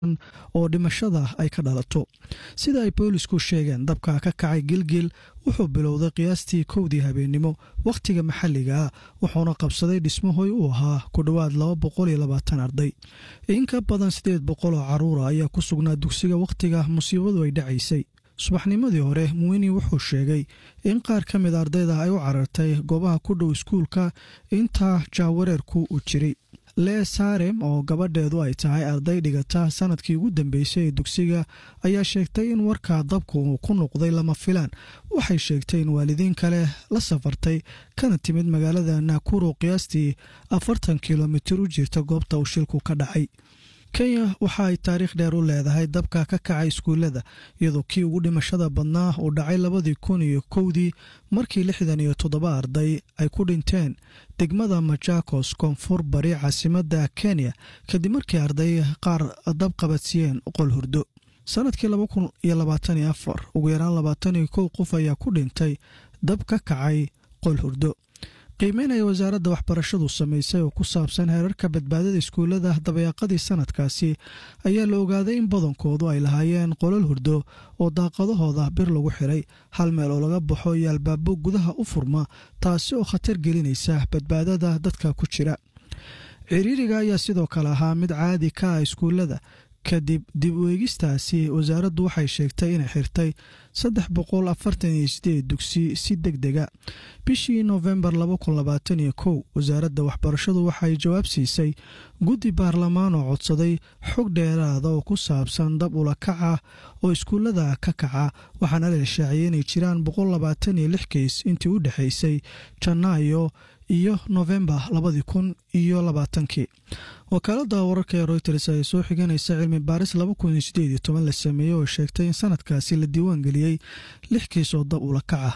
oo dhimashada ay ka dhalato sida ay boolisku sheegeen dabka ka kacay gilgil wuxuu bilowday qiyaastii kowdii habeennimo wakhtiga maxalliga ah wuxuuna qabsaday dhismahoy uu ahaa ku dhowaad laba boqol iyo labaatan arday in ka badan siddeed boqol oo carruura ayaa ku sugnaa dugsiga wakhtiga musiibadu ay dhacaysay subaxnimadii hore muwini wuxuu sheegay in qaar ka mid ardayda ay u carartay goobaha ku dhow iskuulka intaa jaawareerku uu jiray lee saarem oo gabadheedu ay tahay arday dhigata sanadkii ugu dambeysay ee dugsiga ayaa sheegtay in warkaa dabku uu ku noqday lama filaan waxay sheegtay in waalidiin kale la safartay kana timid magaalada naakuro qiyaastii afartan kilomitir u jirta goobta uu shilku ka dhacay kenya waxa ay taariikh dheer u leedahay dabka ka kacay iskuullada iyadoo kii ugu dhimashada badnaa uu dhacay labadii kun iyo kowdii markii lixdan iyo toddoba arday ay ku dhinteen degmada majakos koonfur bari caasimadda kenya kadib markii arday qaar dab qabadsiiyeen qol hurdo sanadkii laba kun iyo labaatan iyo afar ugu yaraan labaatan iyo kow qof ayaa ku dhintay dab ka kacay qol hurdo qiimeynaya wasaaradda waxbarashadu samaysay oo ku saabsan heerarka badbaadada iskuullada dabayaaqadii sanadkaasi ayaa la ogaaday in badankoodu ay lahaayeen qolal hurdo oo daaqadahooda bir lagu xiray hal meel oo laga baxo iyo albaabo gudaha u furma taasi oo khatar gelinaysa badbaadada dadka ku jira ciriiriga ayaa sidoo kale ahaa mid caadi ka ah iskuullada kadib dib u eegistaasi wasaaraddu waxay sheegtay inay xirtay saddex boqol afartan iyo sideed dugsi si deg dega bishii noofembar laba kun labaatan iyo kow wasaaradda waxbarashadu waxay jawaab siisay guddi baarlamaan oo codsaday xog dheeraada oo ku saabsan dab ula kaca oo iskuullada ka kaca waxaana la shaaciyay inay jiraan boqol labaatan iyo lix keys intii u dhexaysay janaayo iyo noofembar labadii kun iyo labaatankii wakaaladda wararka ee royters ay soo xiganaysa cilmi baaris laba kun iyo sideed iyo toban la sameeyey oo sheegtay in sanadkaasi la diiwaan geliyey lix kiis oo dab ula kaca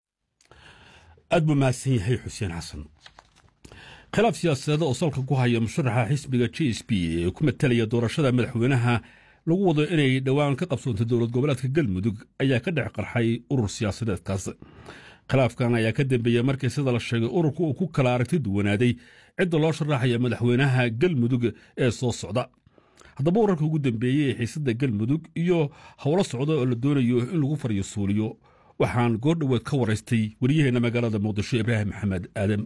aad buu mahadsan yahay xuseen xasan khilaaf siyaasadeed oo salka ku haya musharaxa xisbiga j s b ee ku matalaya doorashada madaxweynaha lagu wado inay dhowaan ka qabsoonto dowlad goboleedka galmudug ayaa ka dhex qarxay urur siyaasadeedkaas khilaafkan ayaa ka dambeeyey markii sida la sheegay ururka uu ku kala aragti duwanaaday cidda loo sharaxaya madaxweynaha galmudug ee soo socda haddaba wararka ugu dambeeyey ee xiisadda galmudug iyo howlo socda oo la doonayo in lagu fariyo suuliyo waxaan goordhoweed ka waraystay waryaheena magaalada muqdisho ibraahim maxamed aadam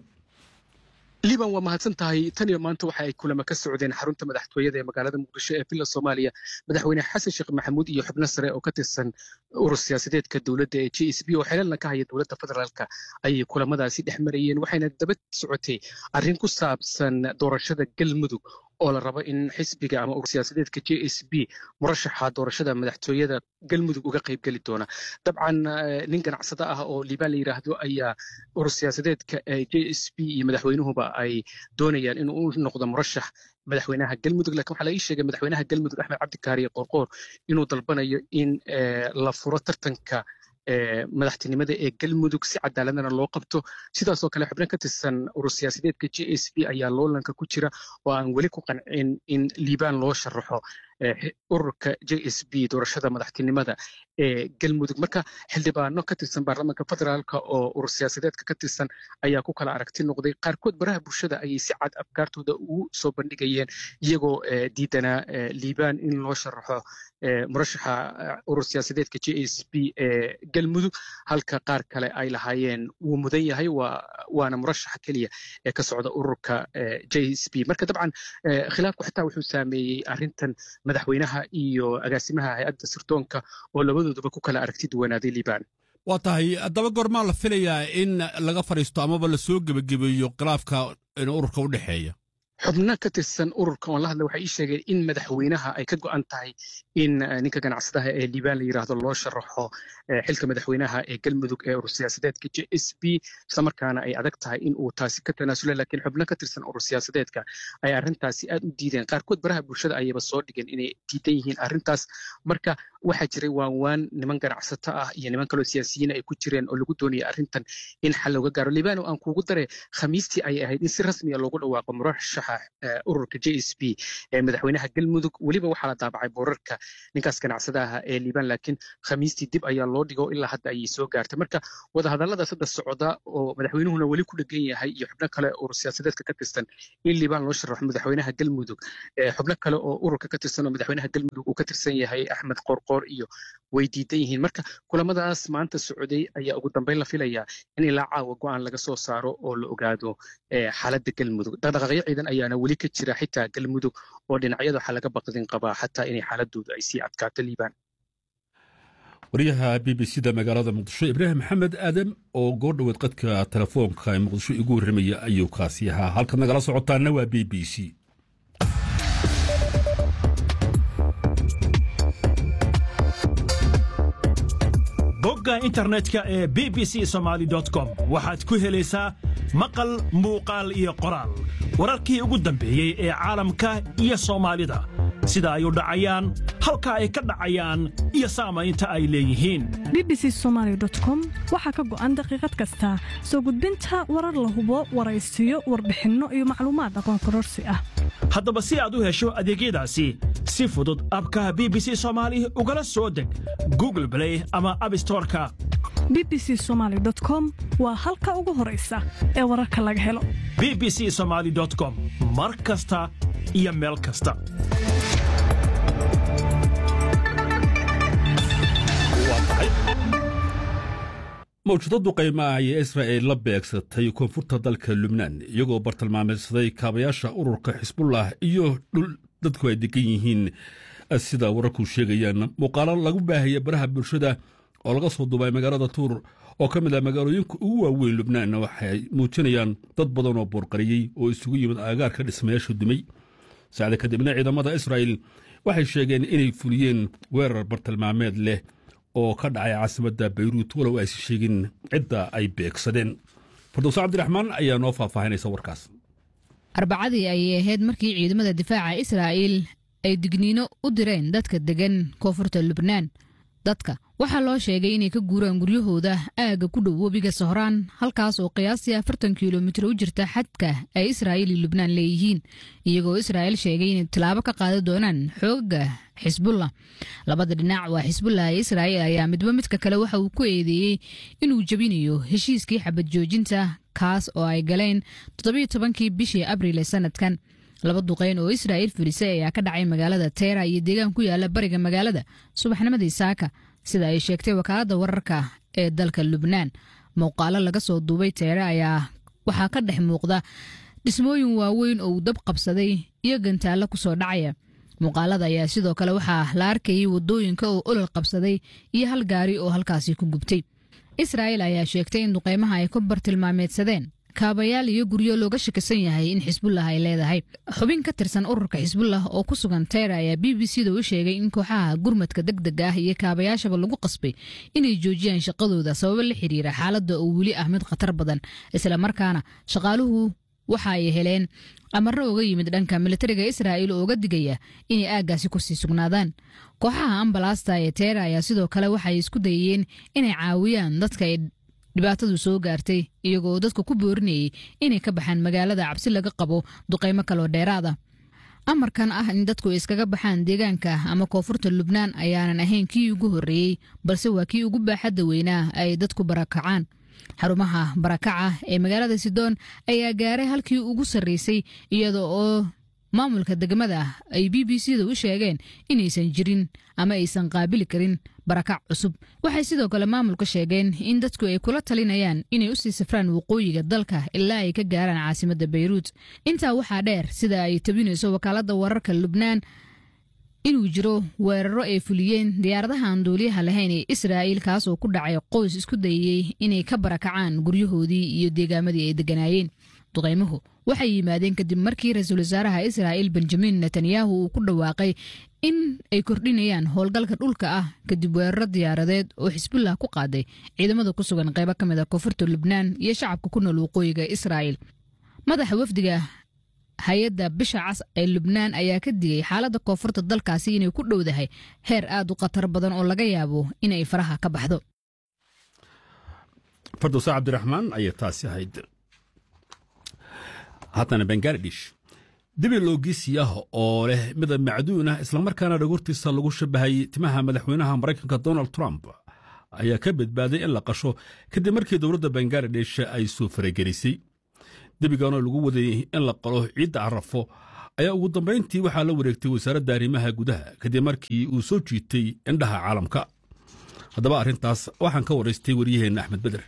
liban waa mahadsan tahay tan iyo maanta waxa ay kulamo ka socdeen xarunta madaxtooyada ee magaalada muqdisho ee villa soomaaliya madaxweyne xasan sheekh maxamuud iyo xubno sare oo ka tirsan urur siyaasadeedka dowladda ee j s b oo xelalna ka haya dowladda federaalka ayay kulamadaasi dhex marayeen waxayna daba socotay arrin ku saabsan doorashada galmudug oo la rabo in xisbiga ama urur siyaasadeedka j s b murashaxa doorashada madaxtooyada galmudug uga qaybgeli doona dabcan nin ganacsado ah oo liibaan la yidhaahdo ayaa urur siyaasadeedka j s b iyo madaxweynuhuba ay doonayaan inuu u noqdo murashax madaxweynaha galmudug lakin waxaa la ii sheegay madaxweynaha galmudug axmed cabdikaariye qorqoor inuu dalbanayo in la furo tartanka madaxtinimada ee galmudug si cadaaladana loo qabto sidaasoo kale xubno ka tirsan urur siyaasadeedka j s b ayaa loolanka ku jira oo aan weli ku qancin in liibaan loo sharaxo ururka j s b doorashada madaxtinimada ee galmudug marka xildhibaano ka tirsan baarlamaanka federaalka oo urur siyaasadeedka ka tirsan ayaa ku kala aragti noqday qaarkood baraha bulshada ayay si cad afkaartooda ugu soo bandhigayeen iyagoo diidanaa liibaan in loo sharaxo murashaxa urur siyaasadeedka j s b ee galmudug halka qaar kale ay lahaayeen wuu mudan yahay waana murashaxa keliya ee ka socda ururka j s b marka dabcan khilaafku xitaa wuxuu saameeyey arrintan madaxweynaha iyo agaasimaha hay-adda sirdoonka oo labadooduba ku kala aragti duwanaaday liibaan waa tahay haddaba goormaa la filayaa in laga fadhiisto amaba la soo gebagabeeyo khilaafka ururka u dhexeeya xubno ka tirsan ururka oon la hadla waxay ii sheegeen in madaxweynaha ay ka go'an tahay in ninka ganacsadaha ee liibaan la yidhaahdo loo sharaxo xilka madaxweynaha ee galmudug ee urur siyaasadeedka j s b islamarkaana ay adag tahay in uu taasi ka tanaasula laakiin xubno ka tirsan urur siyaasadeedka ay arrintaasi aad u diideen qaarkood baraha bulshada ayayba soo dhigeen inay diidan yihiin arrintaas marka waxaa jiray waanwaan niman ganacsato ah iyo niman kaloo siyaasiyiin ay ku jireen oo lagu doonaya arrintan in xal looga gaaro libano aan kuugu dare khamiistii ayay ahayd in si rasmiya loogu dhawaaqo murashaxa ururka j s b ee madaxweynaha galmudug weliba waxaa la daabacay boorarka ninkaas ganacsada aha ee liban laakiin khamiistii dib ayaa loo dhigo ilaa hadda ayay soo gaartay marka wadahadalladaas hadda socda oo madaxweynuhuna weli ku dhegan yahay iyo xubno kale urur siyaasadeedka ka tirsan in liban loo sharaxo madaxweynaha galmudug xubno kale oo ururka ka tirsan oo madaxweynaha galmudug uu ka tirsan yahay axmed qorqoor iyo way diidan yihiin marka kulamadaas maanta socday ayaa ugu dambeyn la filayaa in ilaa caawa go-aan laga soo saaro oo la ogaado xaaladda galmudug dhaqdhaqaaqyo ciidan ayaana weli ka jira xitaa galmudug oo dhinacyada waxaa laga baqdin qabaa xataa inay xaaladoodu ay sii adkaato liibaan wariyaha b b c da magaalada muqdisho ibraahim maxamed aadam oo goordhoweed qadka telefoonka ee muqdisho igu warramaya ayuu kaasi ahaa halkaad nagala socotaana waa b b c bogga internetka ee b b c somaali com waxaad ku helaysaa maqal muuqaal iyo qoraal wararkii ugu dambeeyey ee caalamka iyo soomaalida sida ay u dhacayaan halka ay ka dhacayaan iyo saamaynta ay leeyihiin b b c somaali com waxaa ka go'an daqiiqad kasta soo gudbinta warar la hubo waraysiyo warbixinno iyo macluumaad aqoon kororsi ah haddaba si aad u hesho adeegyadaasi si fudud abka b b c soomaali ugala soo deg google blay ama abstoreka b b c somaali com waa halka ugu horaysa ee wararka laga helo b b c somaali com mar kasta iyo meel kasta mawjadadu qiimaah ayay israa'il la beegsatay koonfurta dalka lubnaan iyagoo bartilmaameedsaday kaabayaasha ururka xisbullah iyo dhul dadku ay degan yihiin sida wararku sheegayaan muuqaalo lagu baahaya baraha bulshada oo laga soo duubay magaalada tuur oo ka mid ah magaalooyinka ugu waaweyn lubnaan waxay muujinayaan dad badan oo boorqariyey oo isugu yimid aagaarka dhismayaasha dumay saacda kadibna ciidamada israa'il waxay sheegeen inay fuliyeen weerar bartilmaameed leh oo ka dhacay caasimadda bayruut walow aysi sheegin cidda ay beegsadeen fardowse cabdiraxmaan ayaa noo faahfaahinaysa warkaas arbacadii ayay ahayd markii ciidamada difaaca israa'iil ay digniino u direen dadka deggan koonfurta lubnaan dadka waxaa loo sheegay inay ka guuraan guryahooda aagga ku dhow webiga sohraan halkaas oo qiyaastii afartan kilomitir u jirta xadka ay israa'iil iyo lubnaan leeyihiin iyagoo israa'iil sheegay inay tallaabo ka qaadi doonaan xoogaga xisbullah labada dhinac waa xisbullah ee israa'iil ayaa midba midka kale waxa uu ku eedeeyey inuu jebinayo heshiiskii xabad joojinta kaas oo ay galeen toddobiyo tobankii bishii abriil ee sanadkan laba duqeyn oo israa'iil filisay ayaa ka dhacay magaalada teera iyo deegaan ku yaala bariga magaalada subaxnimadii saaka sida ay sheegtay wakaaladda wararka ee dalka lubnaan muuqaalo laga soo duubay teere ayaa waxaa ka dhex muuqda dhismooyin waaweyn oo uu dab qabsaday iyo gantaallo ku soo dhacaya muuqaalada ayaa sidoo kale waxaa la arkayay waddooyinka oo olol qabsaday iyo hal gaari oo halkaasi ku gubtay israa'iil ayaa sheegtay in duqeymaha ay ku bartilmaameedsadeen kaabayaal iyo guryo looga shakisan yahay in xisbullah ay leedahay xubin ka tirsan ururka xisbullah oo ku sugan teyra ayaa b b c da u sheegay in kooxaha gurmadka deg dega ah iyo kaabayaashaba lagu qasbay inay joojiyaan shaqadooda sababo la xiriira xaaladda oo weli ah mid khatar badan islamarkaana shaqaaluhu waxa ay heleen amarro uga yimid dhanka militariga israa'iil oo uga digaya inay aaggaasi kusii sugnaadaan kooxaha ambalaasta ee teera ayaa sidoo kale waxay isku dayeen inay caawiyaan dadka ay dhibaatadu soo gaartay iyagoo dadka ku boorinayay inay ka baxaan magaalada cabsi laga qabo duqeymo kaloo dheeraada amarkan ah in dadku iskaga baxaan deegaanka ama koonfurta lubnaan ayaanan ahayn kii ugu horreeyey balse waa kii ugu baaxadda weynaa ay dadku barakacaan xarumaha barakaca ee magaalada sidoon ayaa gaaray halkii ugu sarreysay iyada oo maamulka degmada ay b b c da u sheegeen inaysan jirin ama aysan qaabili karin barakac cusub waxay sidoo kale maamulka sheegeen in dadku ay kula talinayaan inay usii safraan waqooyiga dalka ilaa ay ka gaaraan caasimadda bayruut intaa waxaa dheer sida ay tabinayso wakaaladda wararka lubnaan inuu jiro weeraro ay fuliyeen diyaaradaha aan duuliyaha lahayn ee israa'iil kaas oo ku dhacay qoys isku dayey inay ka barakacaan guryahoodii iyo deegaamadii ay degganaayeen duqaymuhu waxay yimaadeen kadib markii ra-iisul wasaaraha israa'iil benjamin netanyahu uu ku dhawaaqay in ay kordhinayaan howlgalka dhulka ah kadib weeraro diyaaradeed oo xisbullah ku qaaday ciidamada ku sugan qaybo ka mid a koonfurta lubnaan iyo shacabka ku nool waqooyiga israa'iil madaxa wafdiga hay-adda bisha cas ee lubnaan ayaa ka digay xaaladda koonfurta dalkaasi inay ku dhowdahay heer aad u khatar badan oo laga yaabo inay faraha ka baxdo fardowsa cabdiraxmaan ayay taasi ahayd haddana bangaladesh dibi loogisi ah oo leh midab macduun ah islamarkaana dhagortiisa lagu shabahay timaha madaxweynaha maraykanka donald trump ayaa ka badbaaday in la qasho kadib markii dowladda bangaladesh ay soo faragelisay debiganoo lagu waday in la qalo ciidda carafo ayaa ugu dambayntii waxaa la wareegtay wasaaradda arrimaha gudaha kadib markii uu soo jiitay indhaha caalamka haddaba arrintaas waxaan ka waraystay waryaheenna axmed beder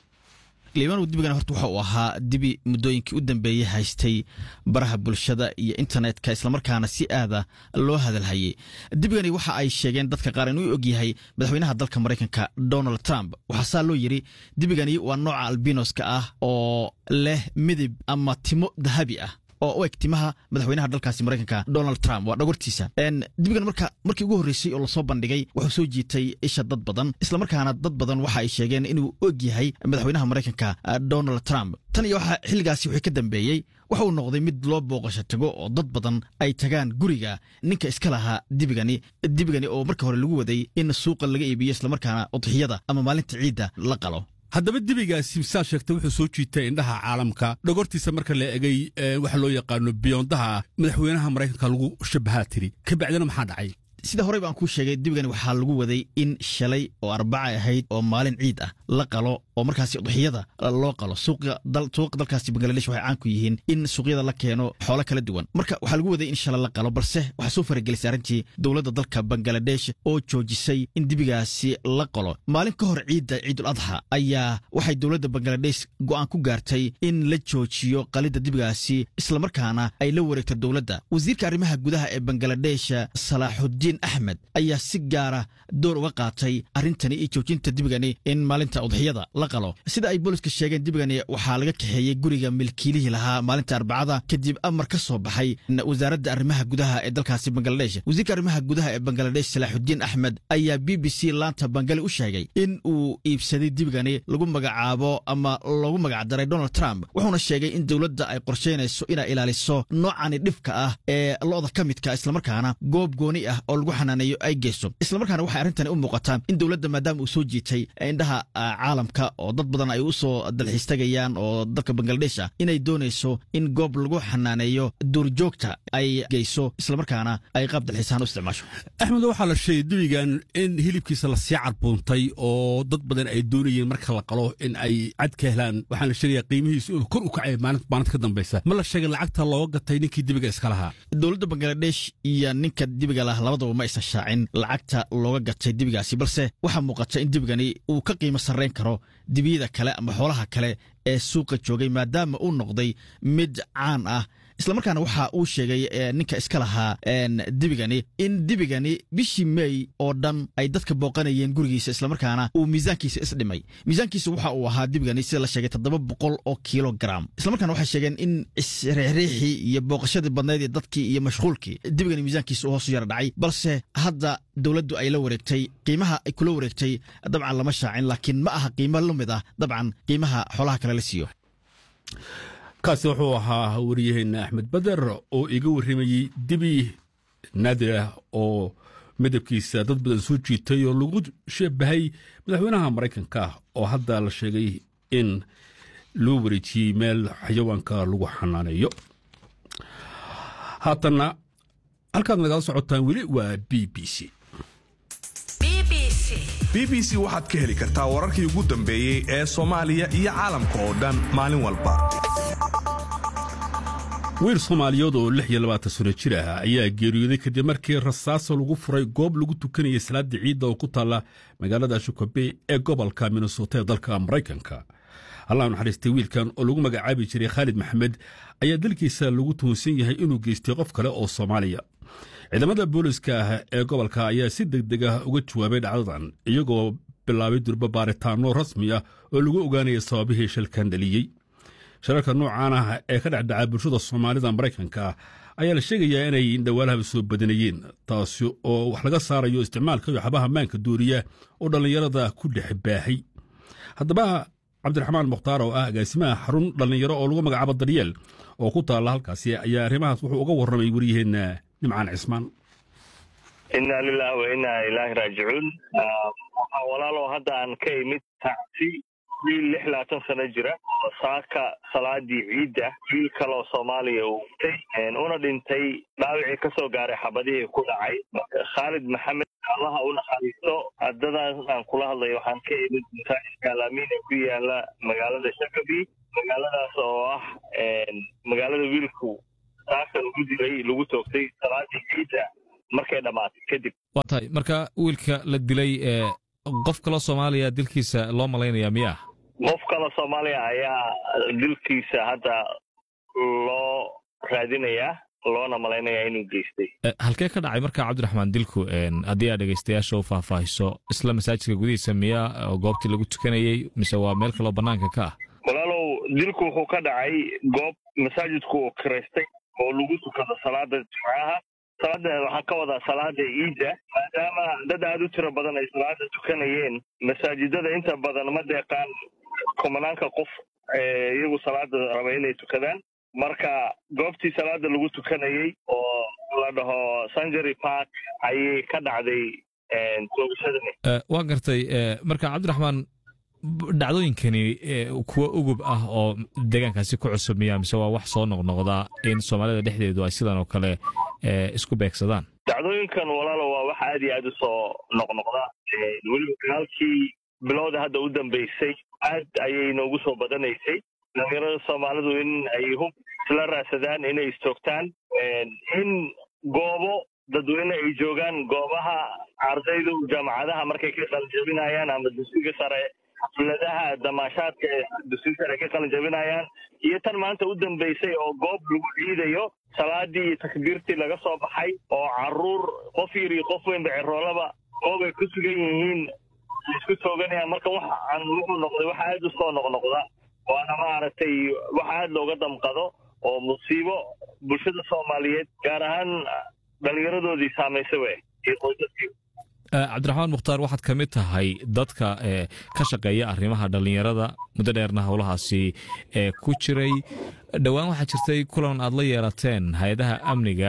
liibanow dibigan horta waxa uu ahaa dibi muddooyinkii u dambeeyey haystay baraha bulshada iyo internetka islamarkaana si aada loo hadalhayay dibigani waxa ay sheegeen dadka qaar inuu og yahay madaxweynaha dalka maraykanka donald trump waxaa saa loo yidhi dibigani waa nooca albinoska ah oo leh midib ama timo dahabi ah oo u eg timaha madaxweynaha dalkaasi maraykanka donald trump waa dhagortiisa dibigan marka markii ugu horreysay oo lasoo bandhigay wuxuu soo jiitay isha dad badan islamarkaana dad badan waxa ay sheegeen inuu og yahay madaxweynaha maraykanka donald trump tan iyo waxa xilligaasi wixii ka dambeeyey waxa uu noqday mid loo booqasho tago oo dad badan ay tagaan guriga ninka iska lahaa dibigani dibigani oo marka hore lagu waday in suuqa laga iibiyo islamarkaana udxiyada ama maalinta ciidda la qalo haddaba debigaasi saa sheegtay wuxuu soo jiitay indhaha caalamka dhogortiisa marka la egay waxa loo yaqaano biyondaha madaxweynaha maraykanka lagu shabahaa tiri ka bacdina maxaa dhacay sida horey baan kuu sheegay dibigani waxaa lagu waday in shalay oo arbaca ahayd oo maalin ciid ah la qalo oo markaasi udxiyada loo qalo suuqa dalkaasi bangaladesh waxay caan ku yihiin in suuqyada la keeno xoolo kala duwan marka waxaa lagu waday in shalay la qalo balse waxaa soo faragelisay arrintii dowladda dalka bangaladesh oo joojisay in dibigaasi la qalo maalin ka hor ciidda ciidul adxa ayaa waxay dowladda bangaladesh go'aan ku gaartay in la joojiyo qalidda dibigaasi islamarkaana ay la wareegto dowladda wasiirka arrimaha gudaha ee bangaladesh salaaxudiin axmed ayaa si gaara door uga qaatay arrintani iyo joojinta dibigani in maalinta udxiyada la qalo sida ay booliska sheegeen dibigani waxaa laga kaxeeyey guriga milkiilihii lahaa maalinta arbacada kadib amar ka soo baxay wasaaradda arrimaha gudaha ee dalkaasi bangaladesh wasiirka arrimaha gudaha ee bangaladesh salaaxudiin axmed ayaa b b c laanta bangali u sheegay in uu iibsaday dibigani lagu magacaabo ama loogu magacdaray donald trump wuxuuna sheegay in dowladda ay qorshaynayso inay ilaaliso noocani dhibka ah ee lo'da ka midka islamarkaana goob gooni ah oo lagu xanaaneeyo ay geyso islamarkaana waxay arrintani u muuqataa in dowladda maadaama uu soo jiitay indhaha caalamka oo dad badan ay u soo dalxiistagayaan oo dalka bangaladesh ah inay doonayso in goob lagu xanaaneeyo duurjoogta ay geyso islamarkaana ay qaab dalxiisahaan u isticmaasho axmed waxaa la sheegay debigan in hilibkiisa lasii carbuuntay oo dad badan ay doonayeen marka la qalo in ay cad ka helaan waxaan la sheegaya qiimihiisu inuu kor u kacay maalinta ka dambaysa ma la sheegay lacagta looga gatay ninkii debiga iska lahaa dowladda bangaladesh iyo ninka dibiga lah labadaba ma aysan shaacin lacagta looga gatay dibigaasi balse waxaa muuqata in dibigani uu ka qiimo sarrayn karo dibiyada kale ama xoolaha kale ee suuqa joogay maadaama uu noqday mid caan ah islamarkaana waxa uu sheegay ninka iska lahaa dibigani in dibigani bishii mey oo dhan ay dadka booqanayeen gurigiisa islamarkaana uu miisaankiisa isdhimay miisaankiisa waxa uu ahaa dibigani sida la sheegay toddoba boqol oo kilogram islamarkaana waxay sheegeen in isriixriixii iyo booqashadii badnayd ee dadkii iyo mashquulkii dibigani miisaankiisa uu hoos u yara dhacay balse hadda dowladdu ay la wareegtay qiimaha ay kula wareegtay dabcan lama shaacin laakiin ma aha qiimo la mid ah dabcan qiimaha xoolaha kale la siiyo kaasi wuxuu ahaa wariyaheenna axmed bader oo iga warramayey dibi naadir ah oo midabkiisa dad badan soo jiitay oo lagu shabahay madaxweynaha maraykanka oo hadda la sheegay in loo wareejiyey meel xayawaanka lagu xanaaneeyo haatanna halkaad nagala socotaan weli waa b b c b b c waxaad ka heli kartaa wararkii ugu dambeeyey ee soomaaliya iyo caalamka oo dhan maalin walba wiil soomaaliyeed oo lix iyo labaatan sano jir ah ayaa geeriyooday kadib markii rasaaso lagu furay goob lagu tukanayay salaada ciidda oo ku taalla magaalada shukabe ee gobolka minnesota ee dalka maraykanka allah naxariistay wiilkan oo lagu magacaabi jiray khaalid maxamed ayaa dalkiisa lagu tuhunsan yahay inuu geystay qof kale oo soomaaliya ciidamada booliska ah ee gobolka ayaa si deg deg ah uga jawaabay dhacdadan iyagoo bilaabay durba baaritaano rasmi ah oo lagu ogaanaya sababihii shilkan dhaliyey shirarka noocaan ah ee ka dhexdhaca bulshada soomaalida maraykanka ayaa la sheegayaa inay dhawaalahaba soo badanayeen taasi oo wax laga saarayo isticmaalka waxabaha maanka duuriya oo dhallinyarada ku dhex baahay haddaba cabdiraxmaan mukhtaar oo ah agaasimaha xarun dhallinyaro oo lagu magacaabo daryeel oo ku taalla halkaasi ayaa arrimahaas wuxuu uga warramay wariyaheenna nimcaan cismaan inna lilahi wa inna ilaahi raajicuun waxaa walaalow hadda aan ka imid tacsi wiil lix labaatan sano jira oo saaka salaadii ciidda wiil kaleoo soomaaliya uu dhintay una dhintay dhaawicii ka soo gaaray xabadihii ku dhacay khaalid maxamed allaha u naxariisto haddadan aan kula hadlayo waxaan ka imid masaajidka alaamiin ee ku yaala magaalada shakabi magaaladaas oo ah magaalada wiilku saaka lagu dilay lagu toogtay salaadii ciidda markay dhammaatay kadib waa tahay marka wiilka la dilay ee qof kaloo soomaaliya dilkiisa loo malaynaya miya qof kale soomaaliya ayaa dilkiisa hadda loo raadinayaa loona malaynayaa inuu geystay halkee ka dhacay marka cabdiraxmaan dilku haddii aad dhegaystayaasha u faahfaahiso isla masaajidka gudihiisa miya oo goobtii lagu tukanayey mise waa meel kaloo bannaanka ka ah walaalow dilku wuxuu ka dhacay goob masaajidku uu kiraystay oo lagu tukado salaada jimcaha salaada waxaan ka wadaa salaada ciidda maadaama dad aada u tiro badan ay salaada tukanayeen masaajidada inta badan ma deeqaan kumanaanka qof iyagu salaada raba inay tukadaan marka goobtii salaada lagu tukanayey oo la dhaho sanjary park ayay ka dhacday toogashadani waa gartay marka cabdiraxmaan dhacdooyinkani kuwa ugub ah oo deegaankaasi ku cusub miya mise waa wax soo noqnoqda in soomaalida dhexdeedu ay sidan oo kale isku beegsadaan dhacdooyinkan walaalo waa wax aad iyo aad u soo noqnoqda weliba dagaalkii bilowda hadda u dambaysay aad ayay noogu soo badanaysay dhalinyarada soomaalidu in ay hub isla raadsadaan inay istoogtaan in goobo dadweyne ay joogaan goobaha ardaydu jaamacadaha markay ka qalinjabinayaan ama dugsiga sare xafladaha damaashaadka ee dugsiga sare ka qalinjabinayaan iyo tan maanta u dambaysay oo goob lagu ciidayo salaadii iyo takbiirtii laga soo baxay oo caruur qof yar iyo qof weynba ceroolaba goob ay ku sugan yihiin isku tooganayaan marka waxaan wuxuu noqday wax aad u soo noqnoqda waana maaragtay wax aad looga damqado oo musiibo bulshada soomaaliyeed gaar ahaan dhallinyaradoodii saamaysay we iyo qoysaskii cabdiraxmaan mukhtaar waxaad ka mid tahay dadka ka shaqeeya arrimaha dhallinyarada muddo dheerna howlahaasi ee ku jiray dhowaan waxaa jirtay kulan aad la yeelateen hay-adaha amniga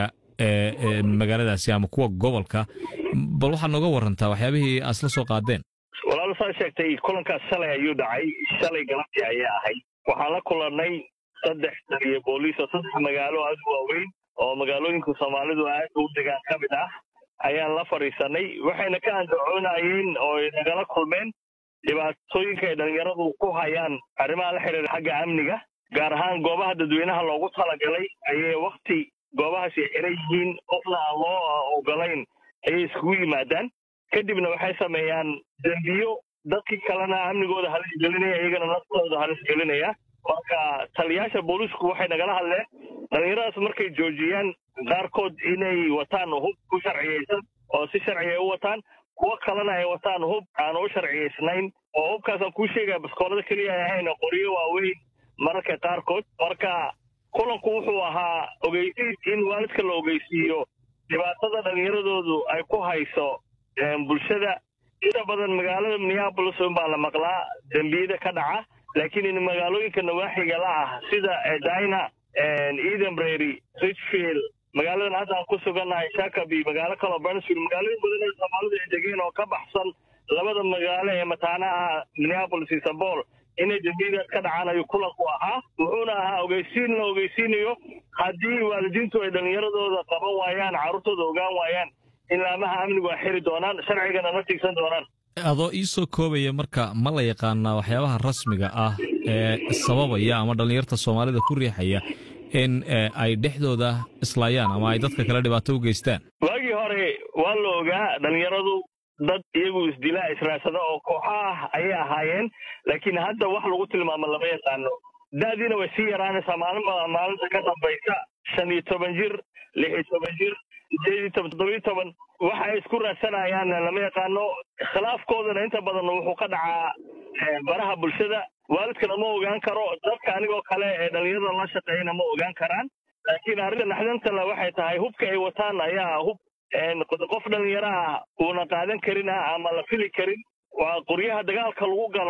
ee magaaladaasi ama kuwa gobolka bal waxaad nooga warantaa waxyaabihii aad isla soo qaadeen walaal saa sheegtay kulankaas shalay ayuu dhacay shalay galabtii ayay ahayd waxaan la kulannay saddex taliya booliis oo saddex magaalo aad u waaweyn oo magaalooyinka soomaalidu aad u degaan ka mid ah ayaan la fadhiisanay waxayna ka andacoonayeen oo ay nagala kulmeen dhibaatooyinka ay dhallinyaradu ku hayaan arrimaha la xidhiira xagga amniga gaar ahaan goobaha dadweynaha loogu talagalay ayay wakti goobahaasi xiran yihiin qofna aan loo ogolayn ayay iskugu yimaadaan kadibna waxay sameeyaan dembiyo dadkii kalena amnigooda halis gelinaya iyagana naftooda halis gelinaya marka taliyaasha booliisku waxay nagala hadleen dhallinyaradaas markay joojiyaan qaarkood inay wataan hub ku sharciyaysan oo si sharciya u wataan kuwo kalena ay wataan hub aan u sharciyaysnayn oo hubkaasaan kuu sheegaya baskoolada keliya ay ahayn qoryo waaweyn mararka qaarkood marka kulanku wuxuu ahaa ogeysiis in waalidka la ogeysiiyo dhibaatada dhallinyaradoodu ay ku hayso bulshada inta badan magaalada minneabolis unbaa la maqlaa dembiyada ka dhaca laakiin magaalooyinka nawaaxiga la ah sida edina edenbrary richfield magaaladan hadda aan ku sugannahay shakaby magaalo kaloo burnsfield magaalooyin badan ee soomaalidu ay degeen oo ka baxsan labada magaalo ee mataanaha minneabolis iyo sabol inay dembiyadaas ka dhacaan ayuu kulanku ahaa wuxuuna ahaa ogeysiin la ogeysiinayo haddii waalidiintu ay dhallinyaradooda qaban waayaan carruurtooda ogaan waayaan in laamaha amnigu ay xiri doonaan sharcigana la tiigsan doonaan adoo ii soo koobaya marka ma la yaqaanaa waxyaabaha rasmiga ah ee sababaya ama dhallinyarta soomaalida ku riixaya in ay dhexdooda islaayaan ama ay dadka kale dhibaato u geystaan waagii hore waa la ogaa dhallinyaradu dad iyagu isdilaa israadsada oo kooxa ah ayay ahaayeen laakiin hadda wax lagu tilmaamo lama yaqaano da'diina way sii yaraanaysaa maalinba maalinta ka dambaysa shan iyo toban jir lix iyo toban jir sideed iyo toban toddobiyo toban waxa ay isku raadsanayaan lama yaqaano khilaafkoodana inta badan wuxuu ka dhacaa baraha bulshada waalidkana ma ogaan karo dadka anigoo kale ee dhallinyarada la shaqeeyana ma ogaan karaan laakiin arrinta naxdantale waxay tahay hubka ay wataan ayaa hub qof dhallinyaro ah uuna qaadan karin ah ama la fili karin waa qoryaha dagaalka lagu galo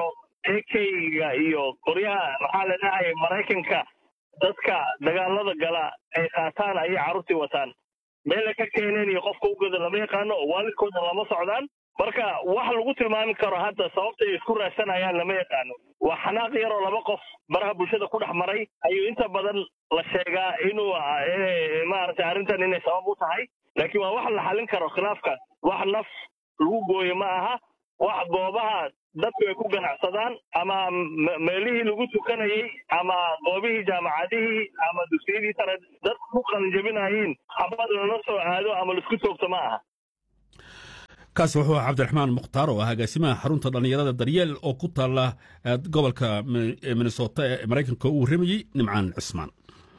ekeyga iyo qoryaha maxaa la dhahay maraykanka dadka dagaalada gala ay qaataan ayay carruurtii wataan meelay ka keeneen iyo qofka u gada lama yaqaano oo waalidkooda lama socdaan marka wax lagu tilmaami karo hadda sababta ay isku raadsanayaan lama yaqaano waa xanaaq yaroo laba qof baraha bulshada ku dhex maray ayuu inta badan la sheegaa inuu maaragtay arrintan inay sabab u tahay laakiin waa wax la xallin karo khilaafka wax naf lagu gooyo ma aha wax goobaha dadku ay ku ganacsadaan ama meelihii lagu tukanayey ama goobihii jaamacadihii ama dugsiyadii sare dadku ku qalinjabinayeen habad lala soo aado ama laisku toogto ma aha kaasi wuxuu ahaa cabdiraxmaan mukhtaar oo ah agaasimaha xarunta dhallinyarada daryeel oo ku taalla gobolka minnesota ee maraykanka uu warramayey nimcaan cismaan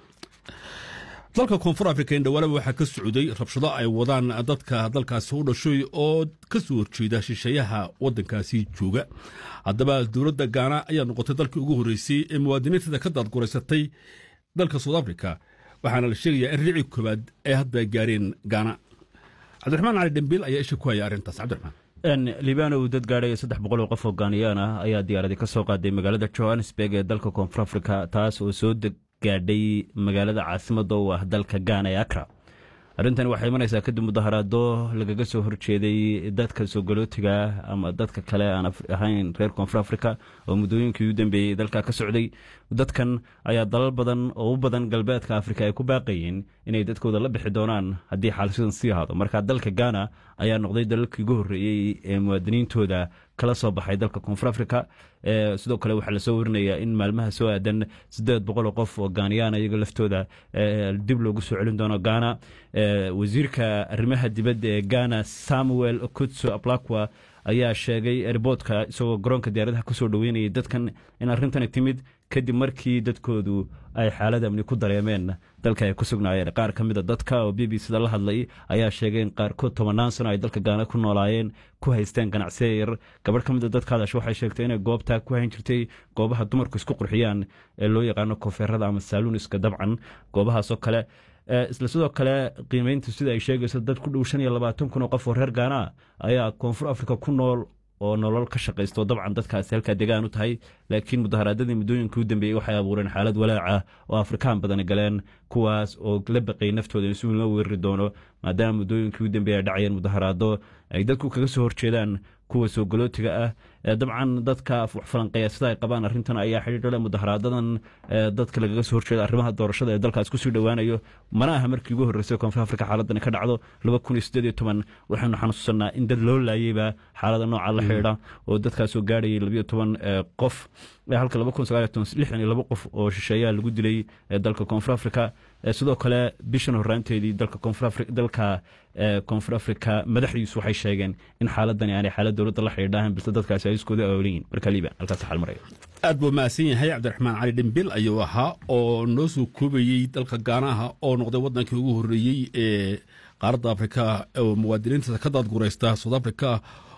dalka koonfur afrika indhawaalaba waxaa ka socday rabshado ay wadaan dadka dalkaasi u dhashay oo ka soo horjeeda shisheeyaha waddankaasi jooga haddaba dowladda gaana ayaa noqotay dalkii ugu horreysay ee muwaadiniinteeda ka daadguraysatay dalka south africa waxaana la sheegayaa in rici koowaad ay hadda gaareen gaana cabdiraxmaan cali dhembiil ayaa isha ku haya arrintaas cabdiraxmaan libaano uu dad gaadhay saddex boqol oo qof oo gaaniyaan ah ayaa diyaaradii ka soo qaaday magaalada johannesburg ee dalka koonfur afrika taas oo soo gaadhay magaalada caasimada u ah dalka gaana ee akra arrintani waxay imanaysaa kadib mudaharaado lagaga soo horjeeday dadka soogolootiga ama dadka kale aan ahayn reer koonfur afrika oo muddooyinkii u dambeeyey dalka ka socday dadkan ayaa dalal badan oo u badan galbeedka afrika ay ku baaqayeen inay dadkooda la bixi doonaan haddii xaalsidan sii ahaado marka dalka gaana ayaa noqday dalalkii ugu horreeyey ee muwaadiniintooda kala soo baxay dalka koonfur afrika sidoo kale waxaa lasoo warinayaa in maalmaha soo aadan siddeed boqoloo qof oo gaaniyaan iyaga laftooda dib loogu soo celin doono gaana wasiirka arrimaha dibadda ee gaana samuel kutso ablakwa ayaa sheegay erboodka isagoo garoonka diyaaradaha kusoo dhoweynayay dadkan in arrintani timid kadib markii dadkoodu ay xaalad amni ku dareemeen dalka ay ku sugnaayeen qaar ka mida dadka oo b b cda la hadlay ayaa sheegay in qaarkood tobannaan sano ay dalka gaana ku noolaayeen ku haysteen ganacsiya yar gabadh ka mida dadka hadash waxay sheegtay inay goobtaa ku hayn jirtay goobaha dumarku isku qurxiyaan ee loo yaqaano koofeerada ama saaluuniska dabcan goobahaasoo kale isla sidoo kale qiimeynta sida ay sheegayso dad ku dhow shan iyo labaatan kun oo qof oo reer gaana ayaa koonfur afrika ku nool oo nolol ka shaqaysto dabcan dadkaasi halkaa degaan u tahay laakiin mudaharaadadii muddooyinkii u dambeeyey waxay abuureen xaalad walaaca oo afrikaan badani galeen kuwaas oo la baqay naftooda in si weyn loo weerari doono maadaama muddooyinkii u dambeeyey ay dhacayeen mudaharaado ay dadku kaga soo horjeedaan kuwa soo galootiga ah dabcan dadka falanqeeya sida ay qabaan arrintan ayaa xidhiidhale mudaharaadadan dadka lagaga soo horjeeda arrimaha doorashada ee dalkaas kusii dhowaanayo mana aha markii ugu horreysay koonfur afrika xaaladani ka dhacdo laba kun iyo siddeed iyo toban waxaynu xanuusanaa in dad loo laayeyba xaalada nooca la xidhiidha oo dadkaasoo gaadhayay labiyo toban qof halka laba kun sagaal iyo toban lixdan iyo laba qof oo shisheeyaa lagu dilay dalka koonfur afrika sidoo kale bishan horraanteedii dalka koonfur dalka koonfur afrika madaxdiisu waxay sheegeen in xaaladani aanay xaalad dowladda la xidhiidhahan balse dadkaasi ay iskooda aawlayiin marka liiban halkaas xal maraya aad buu mahadsan yahay cabdiraxmaan cali dhimbil ayuu ahaa oo noo soo koobayey dalka gaanaha oo noqday waddankii ugu horreeyey ee qaaradda afrika oo muwaadiniinta ka daadguraysta south africa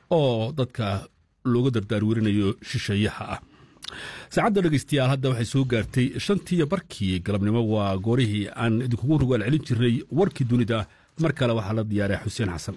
oo dadka looga dardaarwerinayo shisheeyaha ah saacadda dhegeystayaal hadda waxay soo gaartay shantiiyo barkii galabnimo waa goorihii aan idinkugu rogaal celin jirnay warkii dunida mar kale waxaa la diyaaray xuseen xasan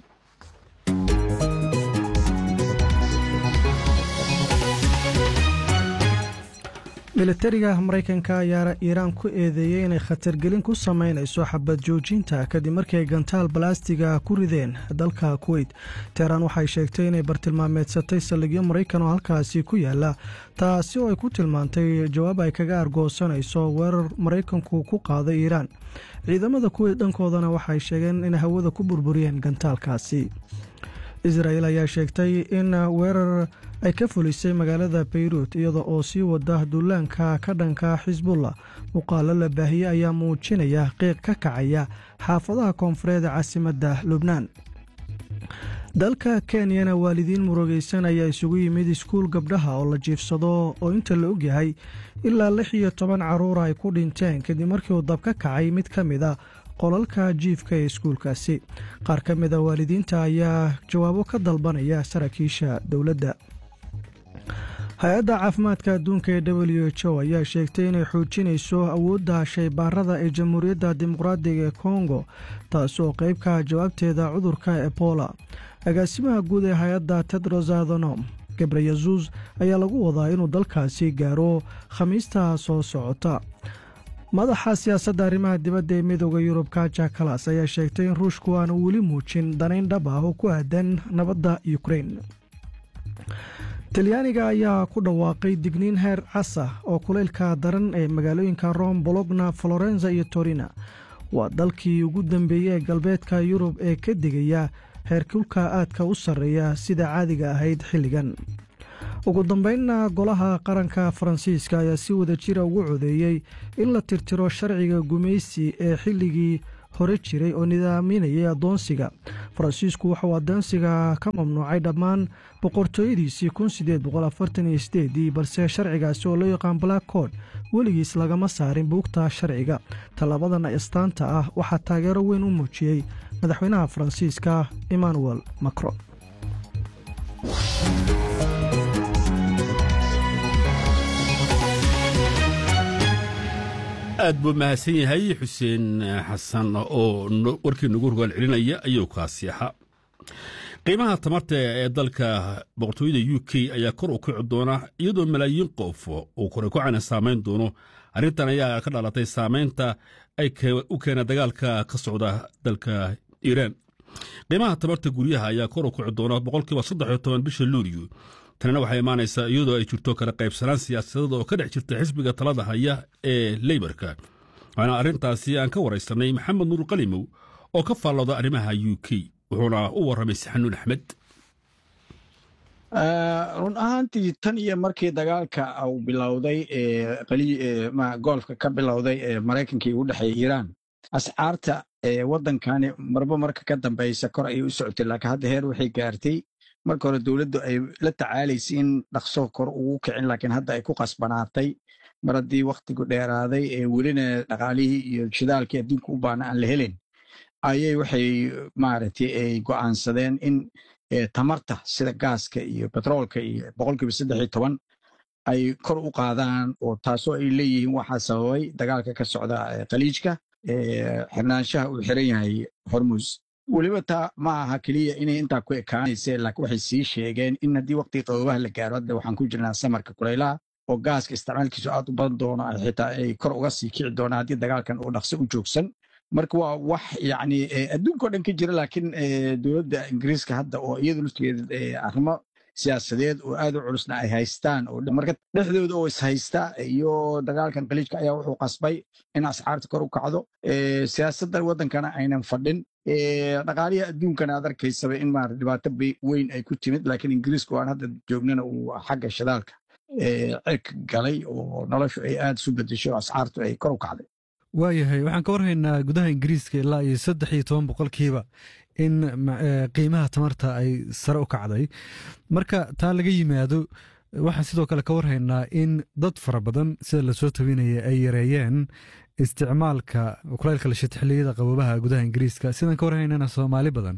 militariga maraykanka ayaa iiraan ku eedeeyey inay khatargelin ku samaynayso xabad joojinta kadib markii ay gantaal balastiga ku rideen dalka kuweyt teheraan waxay sheegtay inay bartilmaameedsatay saldhigyo maraykan oo halkaasi ku yaala taasi oo ay ku tilmaantay jawaab ay kaga argoosanayso weerar maraykanku ku qaaday iiraan ciidamada kuweyt dhankoodana waxay sheegeen inay hawada ku burburiyeen gantaalkaasi israel ayaa sheegtay in weerar ay ka fulisay magaalada bayruut iyada oo sii wada duulaanka ka dhanka xisbullah muuqaalo la baahiyey ayaa muujinaya qiiq ka kacaya xaafadaha koonfureed caasimadda lubnaan dalka kenyana waalidiin murugaysan ayaa isugu yimid iskuul gabdhaha oo la jiifsado oo inta la ogyahay ilaa lix iyo toban carruura ay ku dhinteen kadib markii uu dab ka kacay mid ka mid a qolalka jiifka ee iskuulkaasi qaar ka mid a waalidiinta ayaa jawaabo ka dalbanaya saraakiisha dowladda hay-adda caafimaadka adduunka ee w h o ayaa sheegtay inay xoojinayso awoodda shaybaarada ee jamhuuriyadda dimuqraadiga ee kongo taas oo qeybka jawaabteeda cudurka ebola agaasimaha guud ee hay-adda tedros adhanom gebreyesus ayaa lagu wadaa inuu dalkaasi gaaro khamiista soo socota madaxa siyaasadda arrimaha dibadda ee midooda yurub kaja kalas ayaa sheegtay in ruushku aanu weli muujin danayn dhab ah oo ku aadan nabadda ukrein talyaaniga ayaa ku dhawaaqay digniin heer casa oo kulaylka daran ee magaalooyinka rome bologna florenza iyo torina waa dalkii ugu dambeeyey ee galbeedka yurub ee ka digaya heerkulka aadka u sarreeya sida caadiga ahayd xilligan ugu dambeynna golaha qaranka faransiiska ayaa si wada jira ugu codeeyey in la tirtiro sharciga gumaysi ee xilligii hore jiray oo nidaaminayay addoonsiga faransiisku waxauu addoonsiga ka mamnuucay dhammaan boqortooyadiisii ii balse sharcigaasi oo loo yaqaan black cod weligiis lagama saarin buugta sharciga tallabadan astaanta ah waxaa taageero weyn u muujiyey madaxweynaha faransiiska emmanuel macron aad buu mahadsan yahay xuseen xasan oo warkii nagu rogaal celinaya ayuu kaasi ahaa qiimaha tamarta ee dalka boqortooyada u k ayaa kor u kici doona iyadoo malaayiin qof uu korekocana saamayn doono arrintan ayaa ka dhalatay saamaynta ay u keena dagaalka ka socda dalka iiraan qiimaha tamarta guryaha ayaa kor u kici doona boqolkiiba saddex iyo toban bisha luuliyo tanina waxay imaanaysaa iyadoo ay jirto kala qaybsanaan siyaasadeed oo ka dhex jirta xisbiga talada haya ee leybarka waxaana arrintaasi aan ka waraysanay maxamed nuur qalimow oo ka faallooda arrimaha u k wuxuuna u warramay saxanuun axmed run ahaantii tan iyo markii dagaalka uu bilowday goolfka ka bilowday ee maraykankii ugu dhexeeya iiraan ascaarta waddankani marba marka ka dambaysa kor ayay u socotay laakiin hadda heer waxay gaartay marka hore dowladdu ay la tacaalaysay in dhaqso kor ugu kicin laakiin hadda ay ku qasbanaatay mar haddii wakhtigu dheeraaday ee welina dhaqaalihii iyo shidaalkii adduunka u baana aan la helin ayay waxay maaragtay ay go'aansadeen in tamarta sida gaaska iyo betroolka iyo boqolkiiba saddex iyo toban ay kor u qaadaan oo taasoo ay leeyihiin waxaa sababay dagaalka ka socda khaliijka xirnaanshaha uu xiran yahay hormus weliba taa ma aha keliya inay intaa ku ekaanayse laakiin waxay sii sheegeen in haddii waqtiga qaboobaha la gaaro hadda waxaan ku jirnaa samarka kulaylaha oo gaaska isticmaalkiisu aad u badan doono xitaa ay kor uga sii kici doonaan haddii dagaalkan uu dhaqso u joogsan marka waa wax yacni adduunka o dhan ka jira laakiin dowladda ingiriiska hadda oo iyadu laftigeeda arrimo siyaasadeed oo aad u culusna ay haystaan oo marka dhexdooda oo ishaysta iyo dagaalkan khaliijka ayaa wuxuu qasbay in ascaarta kor u kacdo siyaasadda waddankana aynan fadhin dhaqaalihi adduunkana aad arkaysaba in maarata dhibaato weyn ay ku timid laakiin ingiriisku aan hadda joognana uu xagga shidaalka cirka galay oo noloshu ay aad isu bedesho ascaartu ay kor u kacday waayahay waxaan ka warhaynaa gudaha ingiriiska ilaa iyo saddex iyo toban boqolkiiba in qiimaha tamarta ay sare u kacday marka taa laga yimaado waxaan sidoo kale ka warhaynaa in dad fara badan sida lasoo tabinaya ay yareeyeen isticmaalka kulaylka lashita xilliyada qaboobaha gudaha ingiriiska sidaan ka warhaynana soomaali badan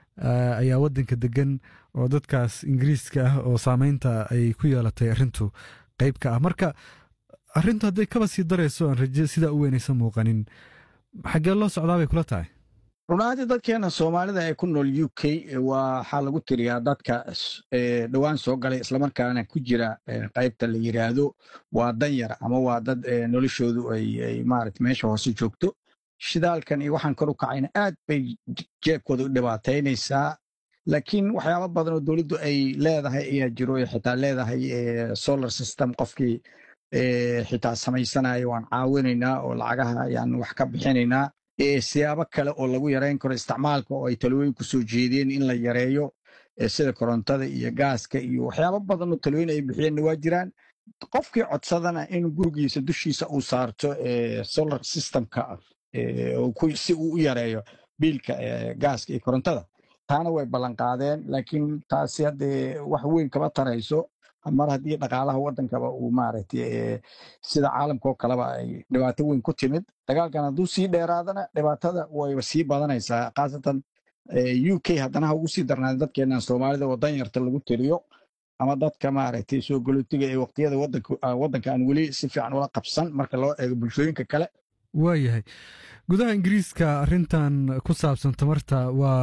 ayaa wadanka degan oo dadkaas ingiriiska ah oo saameynta ay ku yeelatay arrintu qeyb ka ah marka arrintu hadday kaba sii darayso aan raje sidaa u weynaysa muuqanin xaggee loo socdaa bay kula tahay runaantii dadkeena soomaalida ee ku nool u k waxaa lagu tiriyaa dadka dhowaan soo galay islamarkaana ku jira qaybta la yiraahdo waa danyar ama waa dad noloshoodu ay maarata meesha hoose joogto shidaalkan iyo waxaan kor u kacayna aad bay jeebkooda u dhibaataynaysaa laakiin waxyaaba badan oo dowladdu ay leedahay ayaa jiro xitaa leedahay solar system qofkii xitaa samaysanayo waan caawinaynaa oo lacagaha ayaan wax ka bixinaynaa siyaabo kale oo lagu yareyn karo isticmaalka oo ay talooyin ku soo jeedeen in la yareeyo sida korontada iyo gaaska iyo waxyaabo badan oo talooyin ay bixiyeenna waa jiraan qofkii codsadana in gurigiisa dushiisa uu saarto solar systemka si uu u yareeyo biilka gaaska iyo korontada taana way ballanqaadeen laakiin taasi haddee wax weyn kama tarayso mar haddii dhaqaalaha waddankaba uu maaragtay sida caalamka oo kaleba ay dhibaato weyn ku timid dagaalkan hadduu sii dheeraadana dhibaatada wayba sii badanaysaa khaasatan u k haddana ha ugu sii darnaada dadkeenan soomaalida oo danyarta lagu tiriyo ama dadka maaragtay soo galootiga ee waqtiyada waddanka aan weli si fiican ula qabsan marka loo eego bulshooyinka kale waayahay gudaha ingiriiska arrintan ku saabsan tamarta waa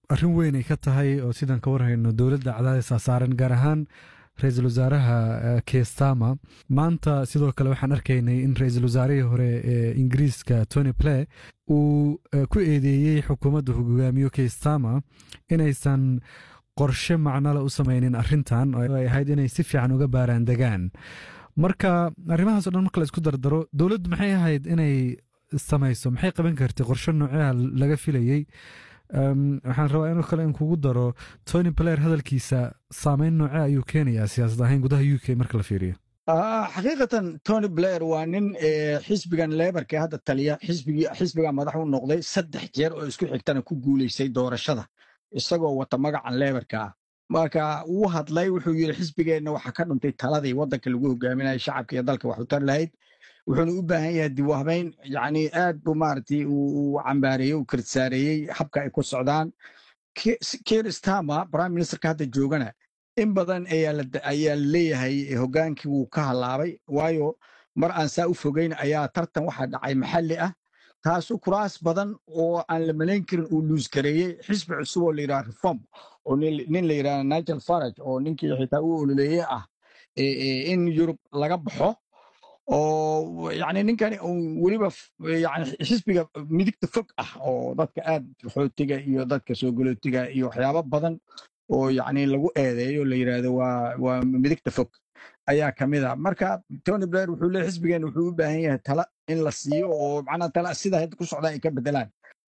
arrin weyn ay ka tahay oo sidaan ka warhayno dowladda cadaadisaa saaran gaar ahaan ra-iisul wasaaraha kestama maanta sidoo kale waxaan arkaynay in ra-iisul wasaarihii hore ee ingiriiska tony play uu ku eedeeyey xukuumadda hogaamiyo kestama inaysan qorshe macnole u samaynin arrintan oo ay ahayd inay si fiican uga baaraan degaan marka arrimahaas o dhan marka la isku dardaro dowladdu maxay ahayd inay samayso maxay qaban kartay qorshe noocaha laga filayey waxaan rabaa inoo kale in kugu daro tony blair hadalkiisa saameyn nooce ayuu keenayaa siyaasad ahayn gudaha u k marka la fiiriyo xaqiiqatan tony blair waa nin xisbigan lebarka hadda taliya xisbiga madax u noqday saddex jeer oo isku xigtana ku guulaystay doorashada isagoo wata magacan lebarka ah marka wuu hadlay wuxuu yidhi xisbigeenna waxaa ka dhuntay taladii waddanka lagu hogaaminaya shacabka iyo dalka wax u tar lahayd wuxuuna u baahan yahay diwahbayn yani aad buu maaragtay uu cambaareeyey uu kirtsaareeyey habka ay ku socdaan keir stama prime ministerka hadda joogana in badan ayaa leeyahay hogaankii wuu ka halaabay waayo mar aan saa u fogeyn ayaa tartan waxaa dhacay maxalli ah taasu kuraas badan oo aan la malayn karin uu luusgareeyey xisbi cusub oo la yidhaha reform oo nin la yidhaha nigel farage oo ninkii xitaa u ololeeye ah in yurub laga baxo oo yani ninkani weliba yani xisbiga midigta fog ah oo dadka aad xootiga iyo dadka soo galootiga iyo waxyaabo badan oo yani lagu eedeeyo la yidhaahdo waa waa midigta fog ayaa ka mid a marka tony blair wuxuu leeyahy xisbigeena wuxuu u baahan yahay tala in la siiyo oo macnaha tala sida hadda ku socdaan ay ka bedelaan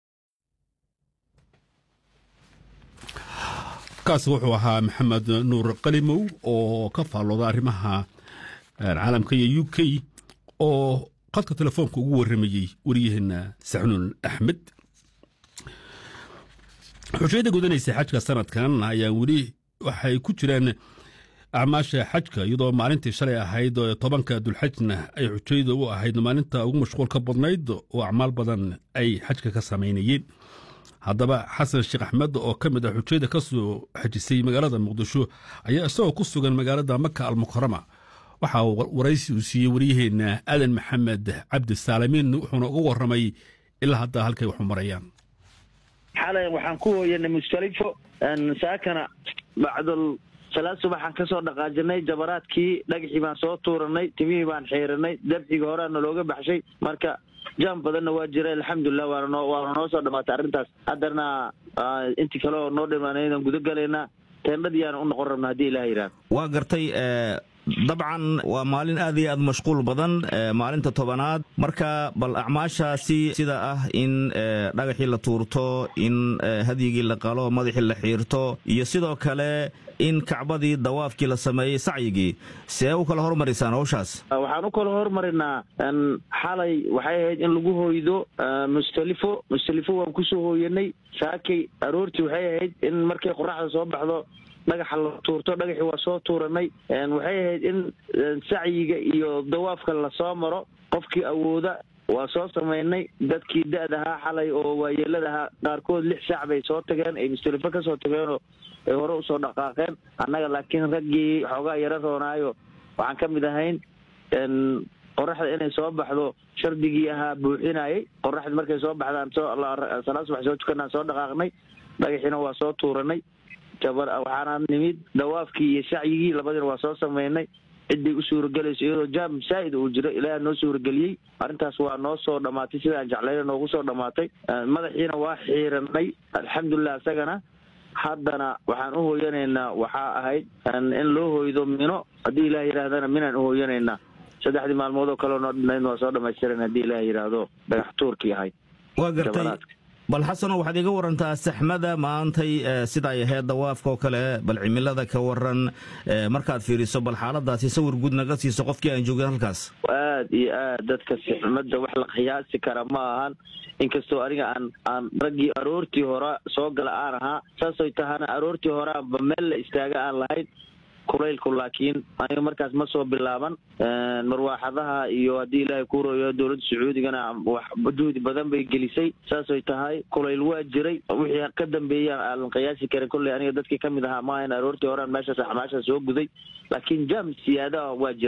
kaasi wuxuu ahaa maxamed nuur qalimow oo ka faallooda arrimaha caalamka iyo u k oo qadka telefoonka ugu warramayey wariyaheenna saxnuun axmed xushayada gudanaysa xajka sanadkan ayaa weli waxay ku jiraan acmaasha xajka iyadoo maalintii shalay ahayd tobanka dulxajna ay xujayda u ahayd maalinta ugu mashquulka badnayd oo acmaal badan ay xajka ka samaynayeen haddaba xasan sheekh axmed oo ka mid ah xujayda ka soo xajisay magaalada muqdisho ayaa isagoo ku sugan magaalada maka almukarama waxaa waraysi uu siiyey waryaheenna aadan maxamed cabdi saalimiin wuxuuna uga warramay ilaa hadda halkay waxu marayaan xalay waxaan ku hooyanay mustalifo saakana bacdul salaad subaxaan ka soo dhaqaajinay jabaraadkii dhagaxii baan soo tuuranay timihii baan xiiranay dabxigii horeana looga baxshay marka jaam badanna waa jira alxamdulilah waana noo waana noo soo dhamaatay arrintaas haddana intii kale oo noo dhimaanaydan guda galaynaa teendhadiyaana u noqon rabna haddii ilaha yidhahdo waa gartay dabcan waa maalin aad iyo aad mashquul badan maalinta tobanaad marka bal acmaashaasi sida ah in dhagaxii la tuurto in hadyigii la qalo madaxii la xiirto iyo sidoo kale in kacbadii dawaafkii la sameeyey sacyigii see u kala hormarisaan hawshaas waxaan u kala hormarinaa xalay waxay ahayd in lagu hoydo mustalifo mustalifo waan kusoo hooyanay saakay aroortii waxay ahayd in markay qoraxda soo baxdo dhagaxa la tuurto dhagaxii waa soo tuuranay waxay ahayd in sacyiga iyo dawaafka lasoo maro qofkii awooda waa soo samaynay dadkii da-dahaa xalay oo waayeeladahaa qaarkood lix saac bay soo tageen ay mustalifo ka soo tageenoo ay hore usoo dhaqaaqeen annaga laakiin raggii xoogaa yaro roonaayo waxaan ka mid ahayn qoraxda inay soo baxdo shardigii ahaa buuxinayay qoraxda markay soo baxdaan soo salaad subax soo tukanaan soo dhaqaaqnay dhagaxiina waa soo tuuranay waxaana nimid dawaafkii iyo sacyigii labadiina waa soo samaynay ciday u suuragelayso iyadoo jaam saa'id uu jiro ilaaha noo suurageliyey arrintaas waa noo soo dhammaatay sidaan jeclayna noogu soo dhammaatay madaxiina waa xiiranay alxamdulilah isagana haddana waxaan u hooyanaynaa waxaa ahayd in loo hoydo mino haddii ilaah yidhaahdana minaan u hooyanaynaa saddexdii maalmood oo kaleo noo dhinayd waa soo dhamaystiran haddii ilaah yidhaahdo dhagax tuurkii ahayd waa gartay bal xasano waxaad iga warantaa saxmada maantay sida ay ahayd dawaafka oo kale bal cimilada ka waran markaad fiiriso bal xaaladaasi sawir guud naga siiso qofkii aan joogin halkaas aad iyo aad dadka saxmada wax la qiyaasi kara ma ahan inkastoo aniga aan aan raggii aroortii hore soo gala aan ahaa saasoy tahana aroortii horeanba meel la istaaga aan lahayn kulaylku laakiin aniga markaas ma soo bilaaban marwaaxadaha iyo haddii ilaahay ku royo dowladda sacuudigana wax juhdi badan bay gelisay saasay tahay kulayl waa jiray wixii ka dambeeyaan aadan qiyaasi karin kolley aniga dadkii ka mid ahaa maahan aroortii horean meeshaas axmaasha soo guday laakiin jaam siyaadaha waa jiray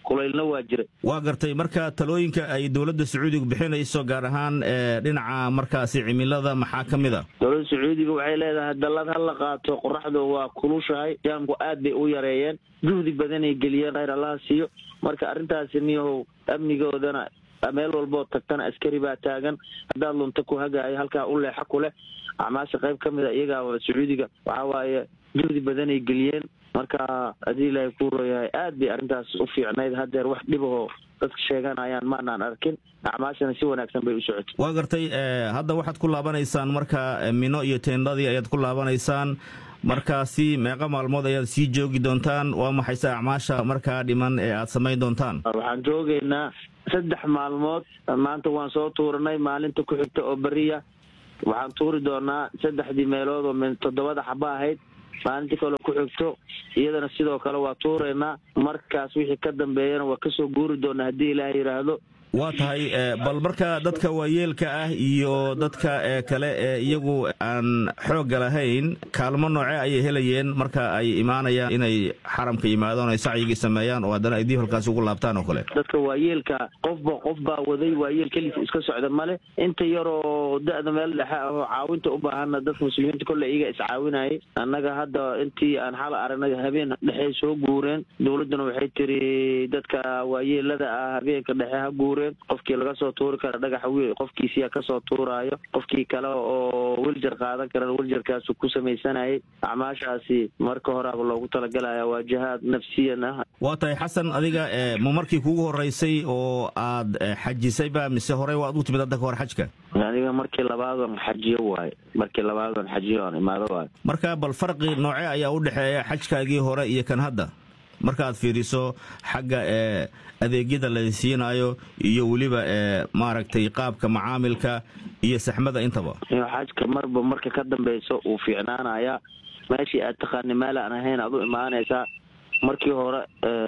kulaylna waa jiray waa gartay marka talooyinka ay dowladda sacuudiga bixinayso gaar ahaan dhinaca markaasi cimilada maxaa ka mid a dowladda sacuudiga waxay leedahay dallad ha la qaato qoraxdu waa kulushahay jaamku aad bay u yareeyeen juhdi badanay geliyeen khayr allaha siiyo marka arrintaasi niyahow amnigoodana meel walboo tagtana askari baa taagan haddaad lunta ku hagaayo halkaa u leexa ku leh acmaasha qayb ka mid a iyagaa sacuudiga waxaa waaye juhdi badanay geliyeen marka haddii ilaahay kuu rooyahay aad bay arrintaas u fiicnayd haddeer wax dhibahoo dadka sheeganayaan maanaan arkin acmaashana si wanaagsan bay u socotay waa gartay hadda waxaad ku laabanaysaan marka mino iyo teendadii ayaad ku laabanaysaan markaasi meeqa maalmood ayaad sii joogi doontaan waa maxayse acmaasha markaa dhiman ee aad samayn doontaan waxaan joogaynaa saddex maalmood maanta waan soo tuuranay maalinta ku xigta oo beriya waxaan tuuri doonaa saddexdii meelood oo min toddobada xaba ahayd maalintii kaleo ku xigto iyadana sidoo kale waa tuuraynaa markaas wixii ka dambeeyana waa kasoo guuri doonaa haddii ilaah yidhaahdo waa tahay bal marka dadka waayeelka ah iyo dadka kale ee iyagu aan xoogga lahayn kaalmo nooce ayay helayeen marka ay imaanayaan inay xaramka yimaadaan ay sacyigii sameeyaan oo haddana ay dib halkaasi ugu laabtaan oo kale dadka waayeelka qofba qof baa waday waayeel keliis iska socda male inta yaroo da-da meel dhexe ahoo caawinta u baahana dadka muslimiinta kolle iyaga iscaawinayay annaga hadda intii aan xala aragnay habeen dhexey soo guureen dowladduna waxay tiri dadka waayeelada ah habeenka dhexe ha guureen qofkii laga soo tuuri kara dhagaxa wiil qofkiisiyaa kasoo tuuraayo qofkii kale oo wiljar qaadan karan wiljarkaasu ku samaysanayay acmaashaasi marka horeaba loogu talagalaya waa jihaad nafsiyan ah waa tahay xasan adiga ma markii kugu horeysay oo aad xajisayba mise horey waad u timid hadda ka hor xajka aniga markii labaadan xajiyo waayo markii labaadan xajiyo aan imaado waayo marka bal farqi nooce ayaa u dhexeeya xajkaagii hore iyo kan hadda markaaad fiiriso xagga ee adeegyada la siinayo iyo weliba ee maaragtay qaabka macaamilka iyo saxmada intaba xajka marba marka ka dambeyso uu fiicnaanayaa meeshii aad taqaani meel aan ahayn aad u imaanaysaa markii hore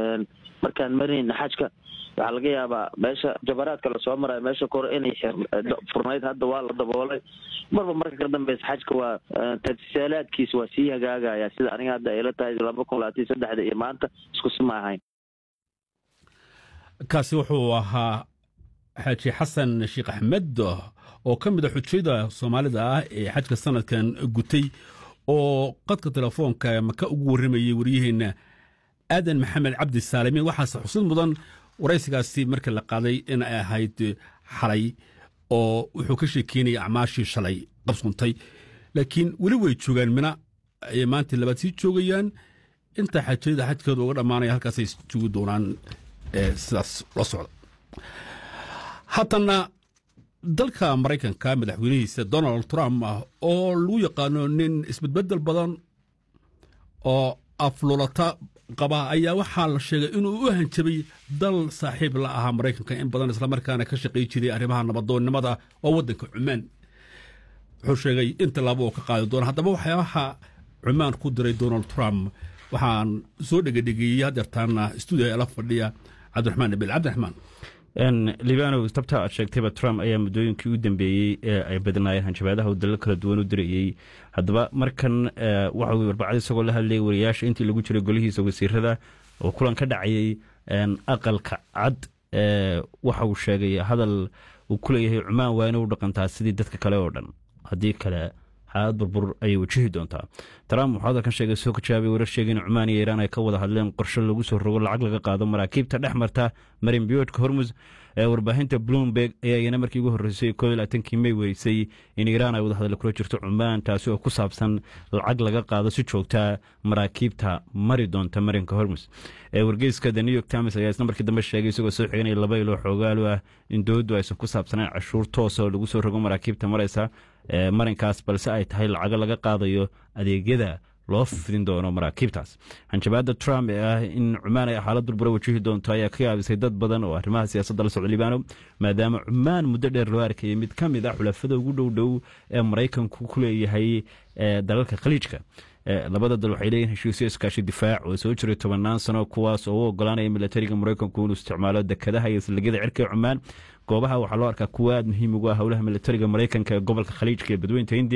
markaan marinayna xajka waxaa laga yaabaa meesha jabaraadka lasoo marayo meesha kore inay furnayd hadda waa la daboolay marba marka ka dambeysa xajka waa tatisaalaadkiisa waa sii hagaagaya sida aniga hadda ayla tahay laba kun labaatan saddexda iyo maanta isku si ma ahayn kaasi wuxuu ahaa xaaji xasan sheekh axmed oo ka mid a xujayda soomaalida ah ee xajka sanadkan gutay oo qadka telefoonka maka ugu warramayey waryaheena aadan maxamed cabdi saalimiin waxaase xusid mudan waraysigaasi markii la qaaday in ay ahayd xalay oo wuxuu ka sheekeynaya acmaashii shalay qabsuntay laakiin weli way joogaan mina ayay maanta labaad sii joogayaan inta xajayada xajkooda uga dhammaanaya halkaasay joogi doonaan sidaas la socda haddana dalka maraykanka madaxweynihiisa donald trump ah oo lagu yaqaano nin isbedbedel badan oo aflulata qaba ayaa waxaa la sheegay inuu u hanjabay dal saaxiib la ahaa maraykanka in badan islamarkaana ka shaqay jiray arrimaha nabadoonnimada oo waddanka cumaan wuxuu sheegay in tallaabo oo ka qaadi doona haddaba waxyaabaha cumaan ku diray donald trump waxaan soo dhegedhegeeyey hadeertaana stuudiga la fadhiya cabdiraxmaan nabil cabdiraxmaan libanow tabta aad sheegtayba trump ayaa muddooyinkii u dambeeyey ee ay badnaayeen hanjabaadaha uu dalal kala duwan u dirayey haddaba markan waxa uu arbacada isagoo la hadlayay wariyaasha intii lagu jiray golihiisa wasiirada oo kulan ka dhacayay aqalka cad waxa uu sheegay hadal uu ku leeyahay cumaan waa inay u dhaqantaa sidii dadka kale oo dhan haddii kale xaalad burbur ayay wajihi doontaa trump wuxuu hadalkan sheegay soo ka jawaabay warar sheegay in cumaan iyo iiraan ay ka wada hadleen qorshe lagu soo rogo lacag laga qaado maraakiibta dhex marta marin biyoodhka hormus ee warbaahinta bloomberg ayaa iyana markii ugu horreysay koo iyo labaatankii may werisay in iiraan ay wada hadal kula jirto cumaan taasi oo ku saabsan lacag laga qaado si joogtaa maraakiibta mari doonta marinka hormus wargeyska the new york times ayaa isna markii dambe sheegay isagoo soo xiganaya laba ilo xoogaalu ah in dowladdu aysan ku saabsanayn cashuur toosa oo lagu soo rogo maraakiibta maraysa marinkaas balse ay tahay lacago laga qaadayo adeegyada loo fidin doono maraakiibtaas hanjabaada trump ee ah in cumaan ay xaalad burbura wajihi doonto ayaa ka yaabisay dad badan oo arrimaha siyaasadda la socda libaano maadaama cumaan muddo dheer loo arkayay mid ka mid ah xulafada ugu dhow dhow ee maraykanku ku leeyahay dalalka khaliijka labada dal waxay leeyihin heshiisyo iskaashi difaac oo soo jiray tobannaan sano kuwaas oo u ogolaanaya milatariga maraykanku inuu isticmaalo dekadaha iyo saldhigyada cirka cumaan goobaha waxaa loo arkaa kuwa aad muhiim ugu ah howlaha milatariga maraykanka ee gobolka khaliijka ee badweynta hindiya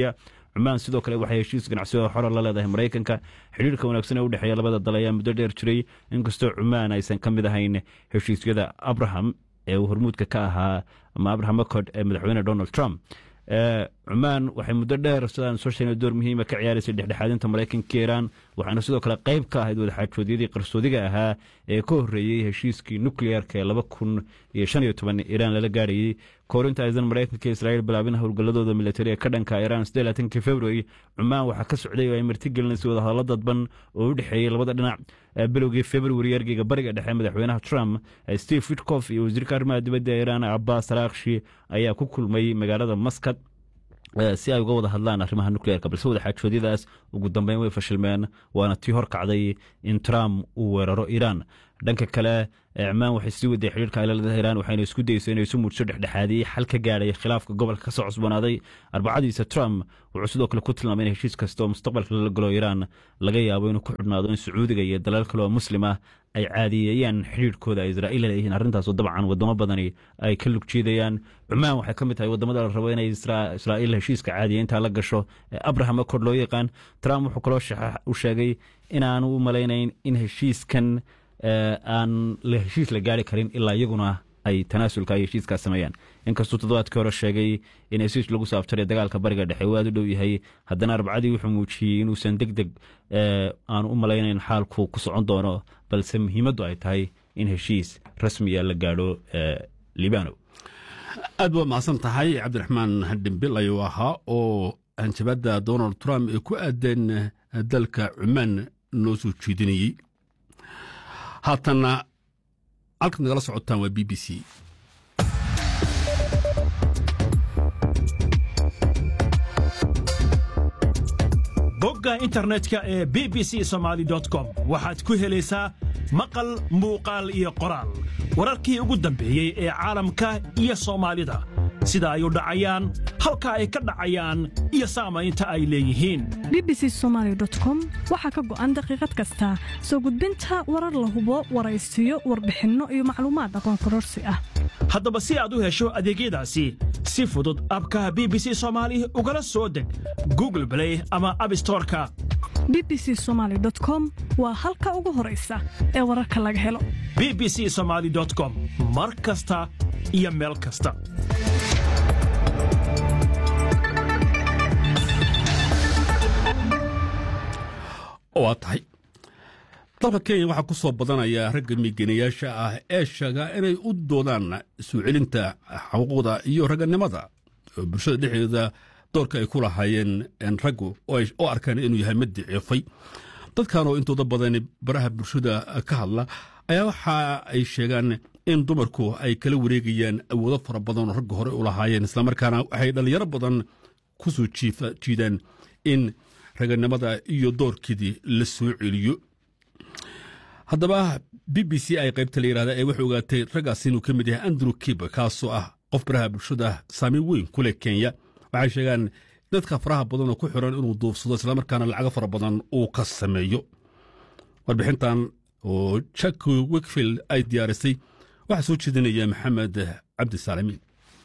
cumaan sidoo kale waxay heshiis ganacsi oo xora la leedahay maraykanka xidhiirka wanaagsan ee u dhexeeya labada dal ayaa muddo dheer jiray inkastoo cumaan aysan ka mid ahayn heshiisyada abraham ee uu hormuudka ka ahaa ama abraham accord ee madaxweyne donald trump cumaan waxay muddo dheer sidaan soo sheegnay door muhiima ka ciyaaraysay dhexdhexaadinta maraykanka iiraan waxaana sidoo kale qayb ka ahayd wadaxaajoodyadii qarsoodiga ahaa ee ka horreeyey heshiiskii nukliyeerka ee laba kun iyo shan iyo toban iiraan lala gaarayey koorinta aysan maraykanka israa'iil bilaabin howlgalladooda militari ee ka dhanka iiraan sidee laatankii february cumaan waxaa ka socday oo ay martigelinaysay wadahadallo dadban oo u dhexeeyey labada dhinac bilowgii february ergeyga bariga dhexe madaxweynaha trump steve witkof iyo wasiirka arrimaha dibadda ee iiraan cabbaas raakshi ayaa ku kulmay magaalada maskad si ay uga wada hadlaan arrimaha nukleerka balse wadaxaajoodyadaas ugu dambeyn way fashilmeen waana tii hor kacday in trump uu weeraro iiraan dhanka kale cumaan waxay sii waday xidhiirka ay la leedahay iiraan waxayna isku dayeysay inay isu muujso dhexdhexaadiyey xal ka gaadhay khilaafka gobolka ka soo cusboonaaday arbacadiisa trump wuxuu sidoo kale ku tilmaamay in heshiis kasta oo mustaqbalka lala galo iiraan laga yaabo inuu ku xidhnaado in sacuudiga iyo dalal kale oo muslim ah ay caadiyeeyaan xidhiirkooda ay israa'iil leeyihiin arrintaasoo dabcan wadamo badani ay ka lug jiidayaan cumaan waxay ka mid tahay wadamada la rabo inay israa'iil heshiiska caadiya intaa la gasho ee abraham accord loo yaqaan trump wuxuu kaloo u sheegay inaanu u malaynayn in heshiiskan aan la heshiis la gaari karin ilaa iyaguna ay tanaasulka ay heshiiskaas sameeyaan inkastuu toddobaadkii hore sheegay in heshiis lagu saabtaray dagaalka bariga dhexe uu aad u dhow yahay haddana arbacadii wuxuu muujiyey inuusan deg deg aanu u malaynayn xaalku ku socon doono balse muhiimaddu ay tahay in heshiis rasmiya la gaadho libano aad baad mahadsan tahay cabdiraxmaan dhimbil ayuu ahaa oo hanjabadda donald trump ee ku aadeen dalka cumaan noo soo jeedinayey haatanna halkaad nagala socotaan waa b b c bogga internetka ee b b c somaali com waxaad ku helaysaa maqal muuqaal iyo qoraal wararkii ugu dambeeyey ee caalamka iyo soomaalida sida ay u dhacayaan halka ay ka dhacayaan iyo saamaynta ay leeyihiin b b c somaali com waxaa ka go'an daqiiqad kasta soo gudbinta warar la hubo waraysiyo warbixinno iyo macluumaad aqoon kororsi ah haddaba si aad u hesho adeegyadaasi si fudud abkaha b b c soomaali ugala soo deg google blay ama abstoreka b b c somaali com waa halka ugu horaysa ee wararka laga helo b b c somaali com mar kasta iyo meel kasta waa tahay dalka kenya waxaa ku soo badanaya ragga migenayaasha ah ee sheega inay u doodaan soo celinta xuquuqda iyo ragganimada oo bulshada dhexdeeda doorka ay ku lahaayeen raggu oo arkaan inuu yahay mid daciifay dadkan oo intooda badan baraha bulshada ka hadla ayaa waxa ay sheegaan in dumarku ay kala wareegayaan awoodo fara badan oo ragga hore u lahaayeen islamarkaana waxay dhallinyaro badan ku soo jiidaan in raganimada iyo doorkeedii la soo celiyo haddaba b b c ay qaybta la yidhahda ee waxay ogaatay raggaas inuu ka mid yahay andrew kib kaasoo ah qof baraha bulshada saamayn weyn ku leh kenya waxay sheegaan dadka faraha badan oo ku xiran inuu duufsado islamarkaana lacago fara badan uu ka sameeyo warbixintan oo jack wikfield ay diyaarisay waxaa soo jeedinaya maxamed cabdisaalamiin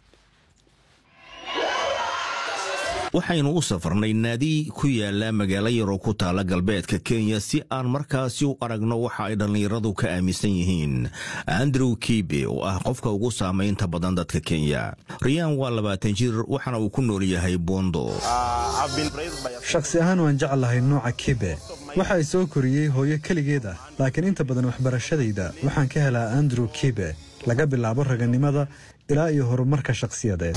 waxaynu u safrnay naadi ku yaala magaalo yaroo ku taala galbeedka kenya si aan markaasi u aragno waxa ay dhallinyaradu ka aaminsan yihiin andrew kibe oo ah qofka ugu saamaynta badan dadka kenya riyaan waa labaatan jir waxaana uu ku nool yahay bondo shakhsi ahaan waan jeclahay nooca kibe waxa ay soo koriyey hooyo keligeed ah laakiin inta badan waxbarashadayda waxaan ka helaa andrew kibe laga bilaabo raganimada ilaa iyo horumarka shakhsiyadeed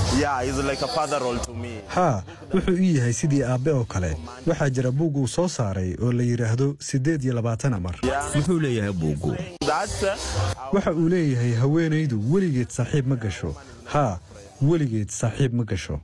haa wuxuu ii yahay sidii aabbe oo kale waxaa jira buug uu soo saaray oo la yidhaahdo siddeed iyo labaatan amar muxuu leeyahay buuggu waxa uu leeyahay haweenaydu weligeed saaxiib ma gasho haa weligeed saaxiib ma gasho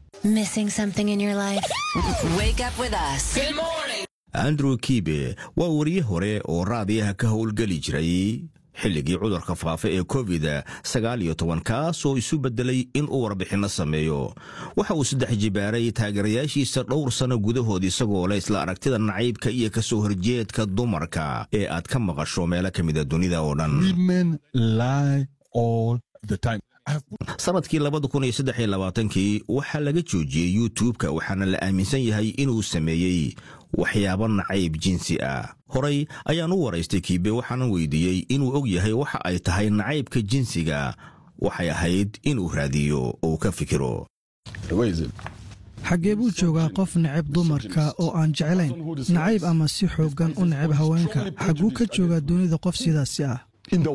andrew kibe waa wariye hore oo raadiyaha ka howlgeli jiray xilligii cudurka faafa ee covid sagaal iyo toban kaasoo isu beddelay inuu warbixinno sameeyo waxa uu saddex jibaaray taageerayaashiisa dhowr sanno gudahood isagoo leh isla aragtida nacaybka iyo ka soo horjeedka dumarka ee aad ka maqasho meelo ka mida dunida oo dhan sanadkii kii waxaa laga joojiyey youtubeka waxaana la aaminsan yahay inuu sameeyey waxyaabo nacayb jinsi ah horay ayaan u waraystay kiibe waxaanan weydiiyey inuu og yahay waxa ay tahay nacaybka jinsiga waxay ahayd inuu raadiyo oo ka fikiro xaggee buu joogaa qof necab dumarka oo aan jeclayn nacayb ama si xooggan u necab haweenka xagguu ka joogaa dunida qof sidaasi ah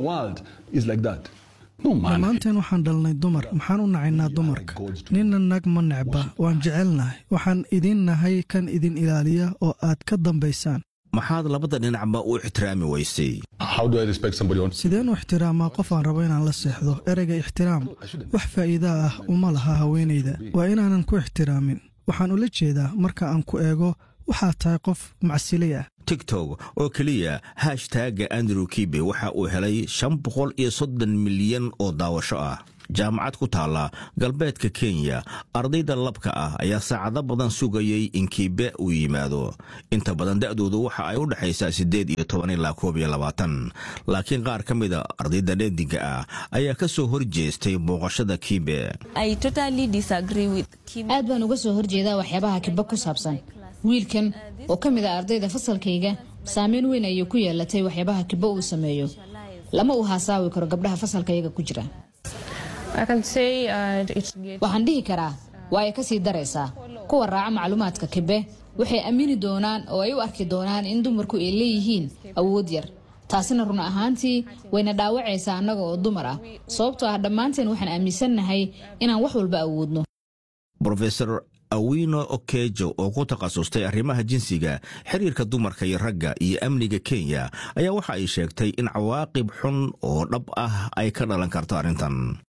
dhammaanteen waxaan dhalnay dumar maxaan u nacaynaa dumarka ninna nag ma necba waan jecelnahay waxaan idin nahay kan idin ilaaliya oo aad ka dambaysaan maxaad labada dhinacba u ixtiraami weysay sideen u ixtiraamaa qof aan rabo inaan la seexdo ereyga ixtiraam wax faa'iida ah uma laha haweenayda waa inaanan ku ixtiraamin waxaan ula jeedaa marka aan ku eego waxaad tahay qof macsilay ah tigtok oo keliya hashtagga andrew kibe waxa uu helay shan boqol iyo soddon milyan oo daawasho ah jaamacad ku taalla galbeedka kenya ardayda labka ah ayaa saacado badan sugayay in kiibe uu yimaado inta badan da'doodu waxa ay u dhexaysaa siddeed iyo toban ilaa koob iyo labaatan laakiin qaar ka mida ardayda dheediga ah ayaa ka soo hor jeestay booqashada kiibe aad baan uga soo horjeedaa waxyaabaha kibe ku saabsan wiilkan oo ka mid a ardayda fasalkayga saameyn weyn ayay ku yeelatay waxyaabaha kibo uu sameeyo lama uu haasaawi karo gabdhaha fasalkayaga ku jira waxaan dhihi karaa waa ay kasii daraysaa kuwa raaca macluumaadka kibe waxay aamini doonaan oo ay u arki doonaan in dumarku ay leeyihiin awood yar taasina run ahaantii wayna dhaawacaysaa annaga oo dumar ah sababtoo ah dhammaanteen waxaan aaminsannahay inaan wax walba awoodno rofesor awino okejo oo ku takhasustay arrimaha jinsiga xiriirka dumarka iyo ragga iyo amniga kenya ayaa waxa ay sheegtay in cawaaqib xun oo dhab ah ay ka dhalan karto arrintan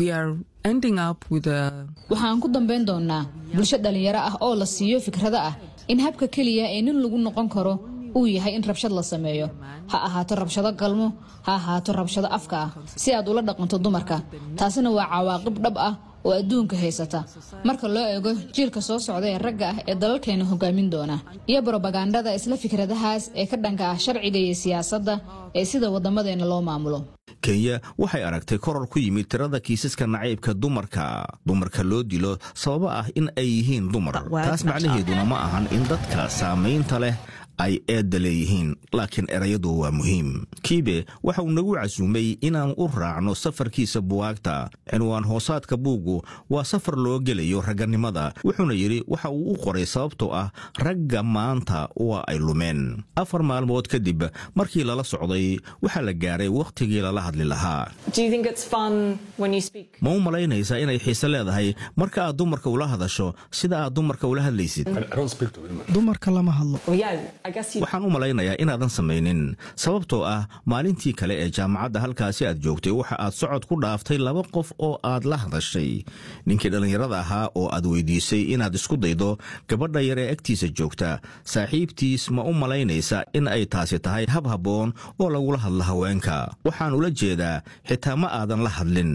waxaan ku dambayn doonnaa bulsho dhallinyaro ah oo la siiyo fikrado ah in habka keliya ee nin lagu noqon karo uu yahay in rabshad la sameeyo ha ahaato rabshado galmo ha ahaato rabshado afka ah si aad ula dhaqanto dumarka taasina waa cawaaqib dhab ah oo adduunka haysata marka loo eego jiilka soo socda ee ragga ah ee dalalkeena hogaamin doona iyo brobagandada isla fikradahaas ee ka dhanka ah sharciga iyo siyaasadda ee sida wadamadeena loo maamulo kenya waxay aragtay koror ku yimid tirada kiisaska nacaybka dumarka dumarka loo dilo sababo ah in ay yihiin dumar taas macnaheeduna ma ahan in dadka saamaynta leh ay eedda leeyihiin laakiin erayadu waa muhiim kiibe waxa uu nagu casuumay inaan u raacno safarkiisa buwaagta cinwaan hoosaadka buuggu waa safar loo gelayo ragganimada wuxuuna yidhi waxa uu u qoray sababtoo ah ragga maanta waa ay lumeen afar maalmood kadib markii lala socday waxaa la gaaray wakhtigii lala hadli lahaa ma u malaynaysaa inay xiise leedahay marka aad dumarka ula hadasho sida aad dumarka ula hadlaysid dumarka lama hadlo waxaan u malaynayaa inaadan samaynin sababtoo ah maalintii kale ee jaamacadda halkaasi aad joogtay waxa aad socod ku dhaaftay laba qof oo aad la hadashay ninkii dhallinyarada ahaa oo aad weydiisay inaad isku daydo gabadha yar ee agtiisa joogta saaxiibtiis ma u malaynaysa in ay taasi tahay hab habboon oo lagula hadlo haweenka waxaan ula jeedaa xitaa ma aadan la hadlin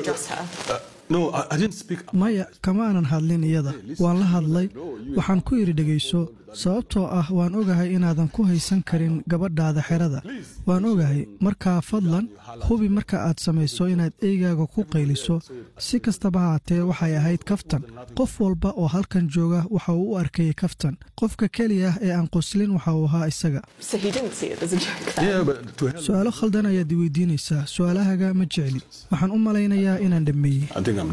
maya kama aanan hadlin iyada waan la hadlay waxaan ku idhi dhegayso sababtoo ah waan ogahay inaadan ku haysan karin gabadhaada xerada waan ogahay markaa fadlan hubi marka aad samayso inaad eygaaga ku qayliso si kastaba haatee waxay ahayd kaftan qof walba oo halkan jooga waxa uu u arkayay kaftan qofka keliya ee aan qoslin waxa uu ahaa isaga su-aalo khaldan ayaad i weydiinaysaa su-aalahaga ma jecli waxaan u malaynayaa inaan dhammeeyey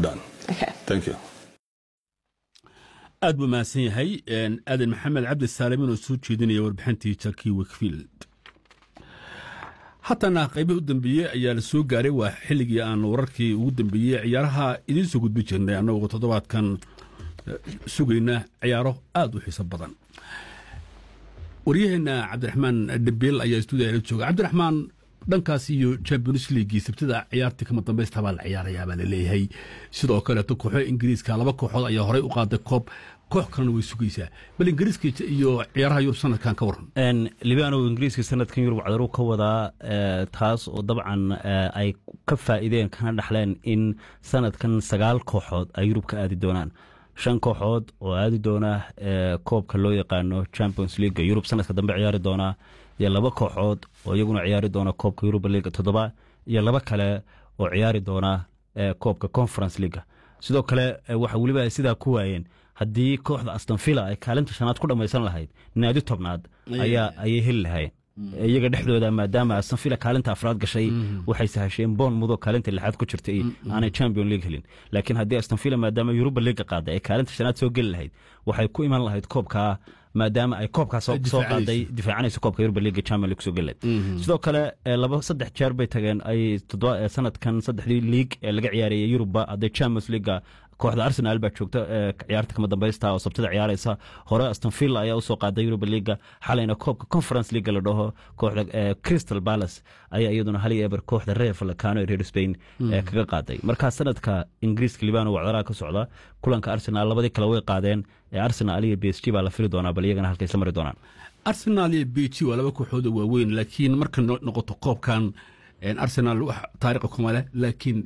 aad buu mahadsan yahay aadan maxamed cabdi saalimin oo soo jeedinaya warbixintii jaki wikfield haatana qaybihii u dambeeyey ayaa la soo gaaray waa xilligii aan wararkii ugu dambeeyey ciyaaraha idiin soo gudbi jirnay annagoo toddobaadkan sugayna ciyaaro aad u xiiso badan waryaheenna cabdiraxmaan dhabiil ayaa stuudiya la jooga cabdiraxmaan dhankaas iyo champions leaguii sabtida ciyaartii kama dambaysta baa la ciyaarayaa baa laleeyahay sidoo kaleeto kooxo ingiriiska laba kooxood ayaa horey u qaaday koob koox kalena way sugaysaa bal ingiriiska iyo ciyaaraha yurub sanadkan ka waran libaanow ingiriiska sanadkan yurub cadaru ka wadaa taas oo dabcan ay ka faa'iideen kana dhaxleen in sanadkan sagaal kooxood ay yurub ka aadi doonaan shan kooxood oo aadi doona koobka loo yaqaano champions leaga yurub sanadka dambe ciyaari doonaa iyo laba kooxood oo iyaguna ciyaari doona koobka yuruba liga toddoba iyo laba kale oo ciyaari doona koobka conference leaga sidoo kale waxa weliba ay sidaa ku waayeen haddii kooxda astonvilla ay kaalinta shanaad ku dhammaysan lahayd naadi tobnaad ayaa ayay heli lahayn iyaga dhexdooda maadaama astonvilla kaalinta afraad gashay waxay sahasheen boon mudo kaalinta lixaad ku jirta aanay champion league helin laakiin haddii astonvilla maadaama yuruba leaga qaaday ay kaalinta shanaad soo geli lahayd waxay ku iman lahayd koobkaa maadaama ay koobkaa soo qaaday difaacanaysa koobka yuruba leaga champion league soo geli lahayd sidoo kale laba saddex jeer bay tageen ay sanadkan saddexdii league ee laga ciyaarayay yuruba hadday champions leaga kooxda arsenal baa joogta ciyaarta kama dambaysta oo sabtida ciyaaraysa hore astonvilla ayaa usoo qaaday yuruba leaga xalayna koobka conference leaga la dhaho kooxda crystal palace ayaa iyaduna hal iyo eber kooxda reer falcano ee reer spain kaga qaaday markaa sanadka ingiriiska libano wacdaraha ka socda kulanka arsenal labadii kale way qaadeen ee arsenal iyo b s g baa la fili doonaa bal iyagana halka isla mari doonaan arsenal iyo b g waa laba kooxood oo waaweyn laakiin marka noqoto koobkan arsenal wax taariikha kuma leh laakiin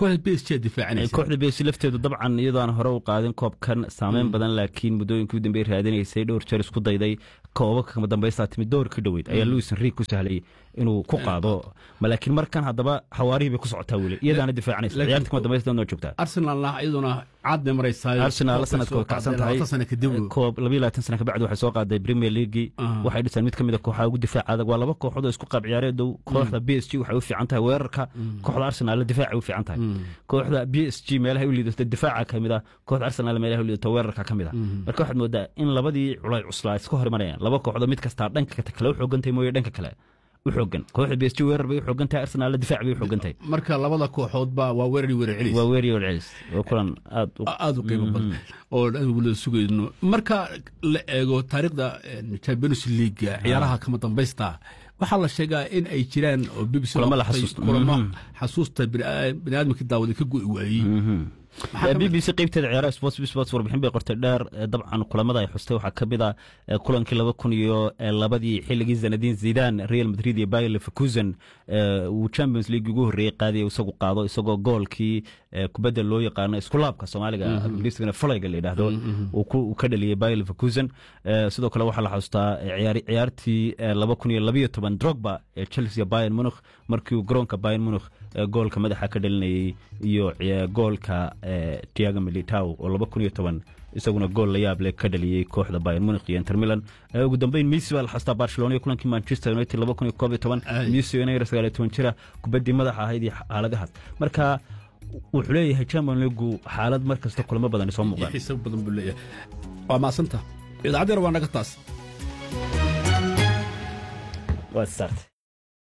kooxda b s lafteedu dabcan iyadoo aan hore u qaadin koobkan saameyn badan laakiin muddooyinkii u dambey raadinaysay dhowr jeer isku dayday koobabka kama dambaysta timid dowr ka dhoweyd ayaa louis henri ku sahlay inuu ku qaado laakiin markan haddaba xawaarihii bay ku socotaa weli iyadaana difaacanaysa ciyaarta kama dambaysta noo joogtaa arsenalna iyaduna caad bay maraysaa arsenal sanadka way kacsan tahay koob labayo labaatan sana kabacdi waxay soo qaaday premier leaguei waxay dhiseen mid ka mid a kooxaha ugu difaac adag waa laba kooxood oo isku qaab ciyaareed dow kooxda b s g waxay u fiican tahay weerarka kooxda arsenal difaaca u fiican tahay kooxda b s g meelaha u liidato difaaca ka mid a kooxda arsenal meelaha u liidato weerarka ka mid a marka waxaad moodaa in labadii culay cuslaa iska hor imanayaan laba kooxdo mid kastaa dhanka kale u xoogantahay mooye dhanka kale u xoogan kooxda b s g weerar bay u xoogan tahay arsenal difaac bay u xoogan tahay marka labada kooxoodba waa weerar weerar celis waa weerar weerar celis waa kulan aad aad u qiimo badan oo aan wada sugayno marka la eego taariikhda champions league ciyaaraha kama dambaysta waxaa la sheegaa in ay jiraan oo bbc kulamo xasuusta baniaadamka daawaday ka go'i waayey b b c qeybteeda ciyaaraha sports sports warbixin bay qortay dheer dabcan kulamada ay xustay waxaa ka mid ah kulankii laba kun iyo labadii xilligii zanadin zidan real madrid iyo bayer leverkusen uu champions league ugu horreeyey qaadiya isagu qaado isagoo goolkii kubadda loo yaqaano iskulaabka soomaaliga ingiriiskana falayga la yidhaahdo uu ka dhaliyey bayer leverkusen sidoo kale waxaa la xustaa ciyaartii laba kun iyo labiyo toban drogba ee chelsea bayern munich markii uu garoonka bayern munich goolka madaxa ka dhalinayey iyo goolka tiago militao oo laba kun iyo toban isaguna gool la yaab leh ka dhaliyey kooxda bayern munich iyo inter milan ugu dambeyn messi baa la xastaa barcelona iyo kulankii manchester united laba kun iyo koob iyo toban messi inayra sagaal iyo toban jira kubaddii madaxa ahayd iyo xaaladahaas marka wuxuu leeyahay champion leagu xaalad mar kasta kulamo badan soo muuqdaan xiisa badan buu leeyahay waa maasanta idaacaddeena waa naga taas waa saartay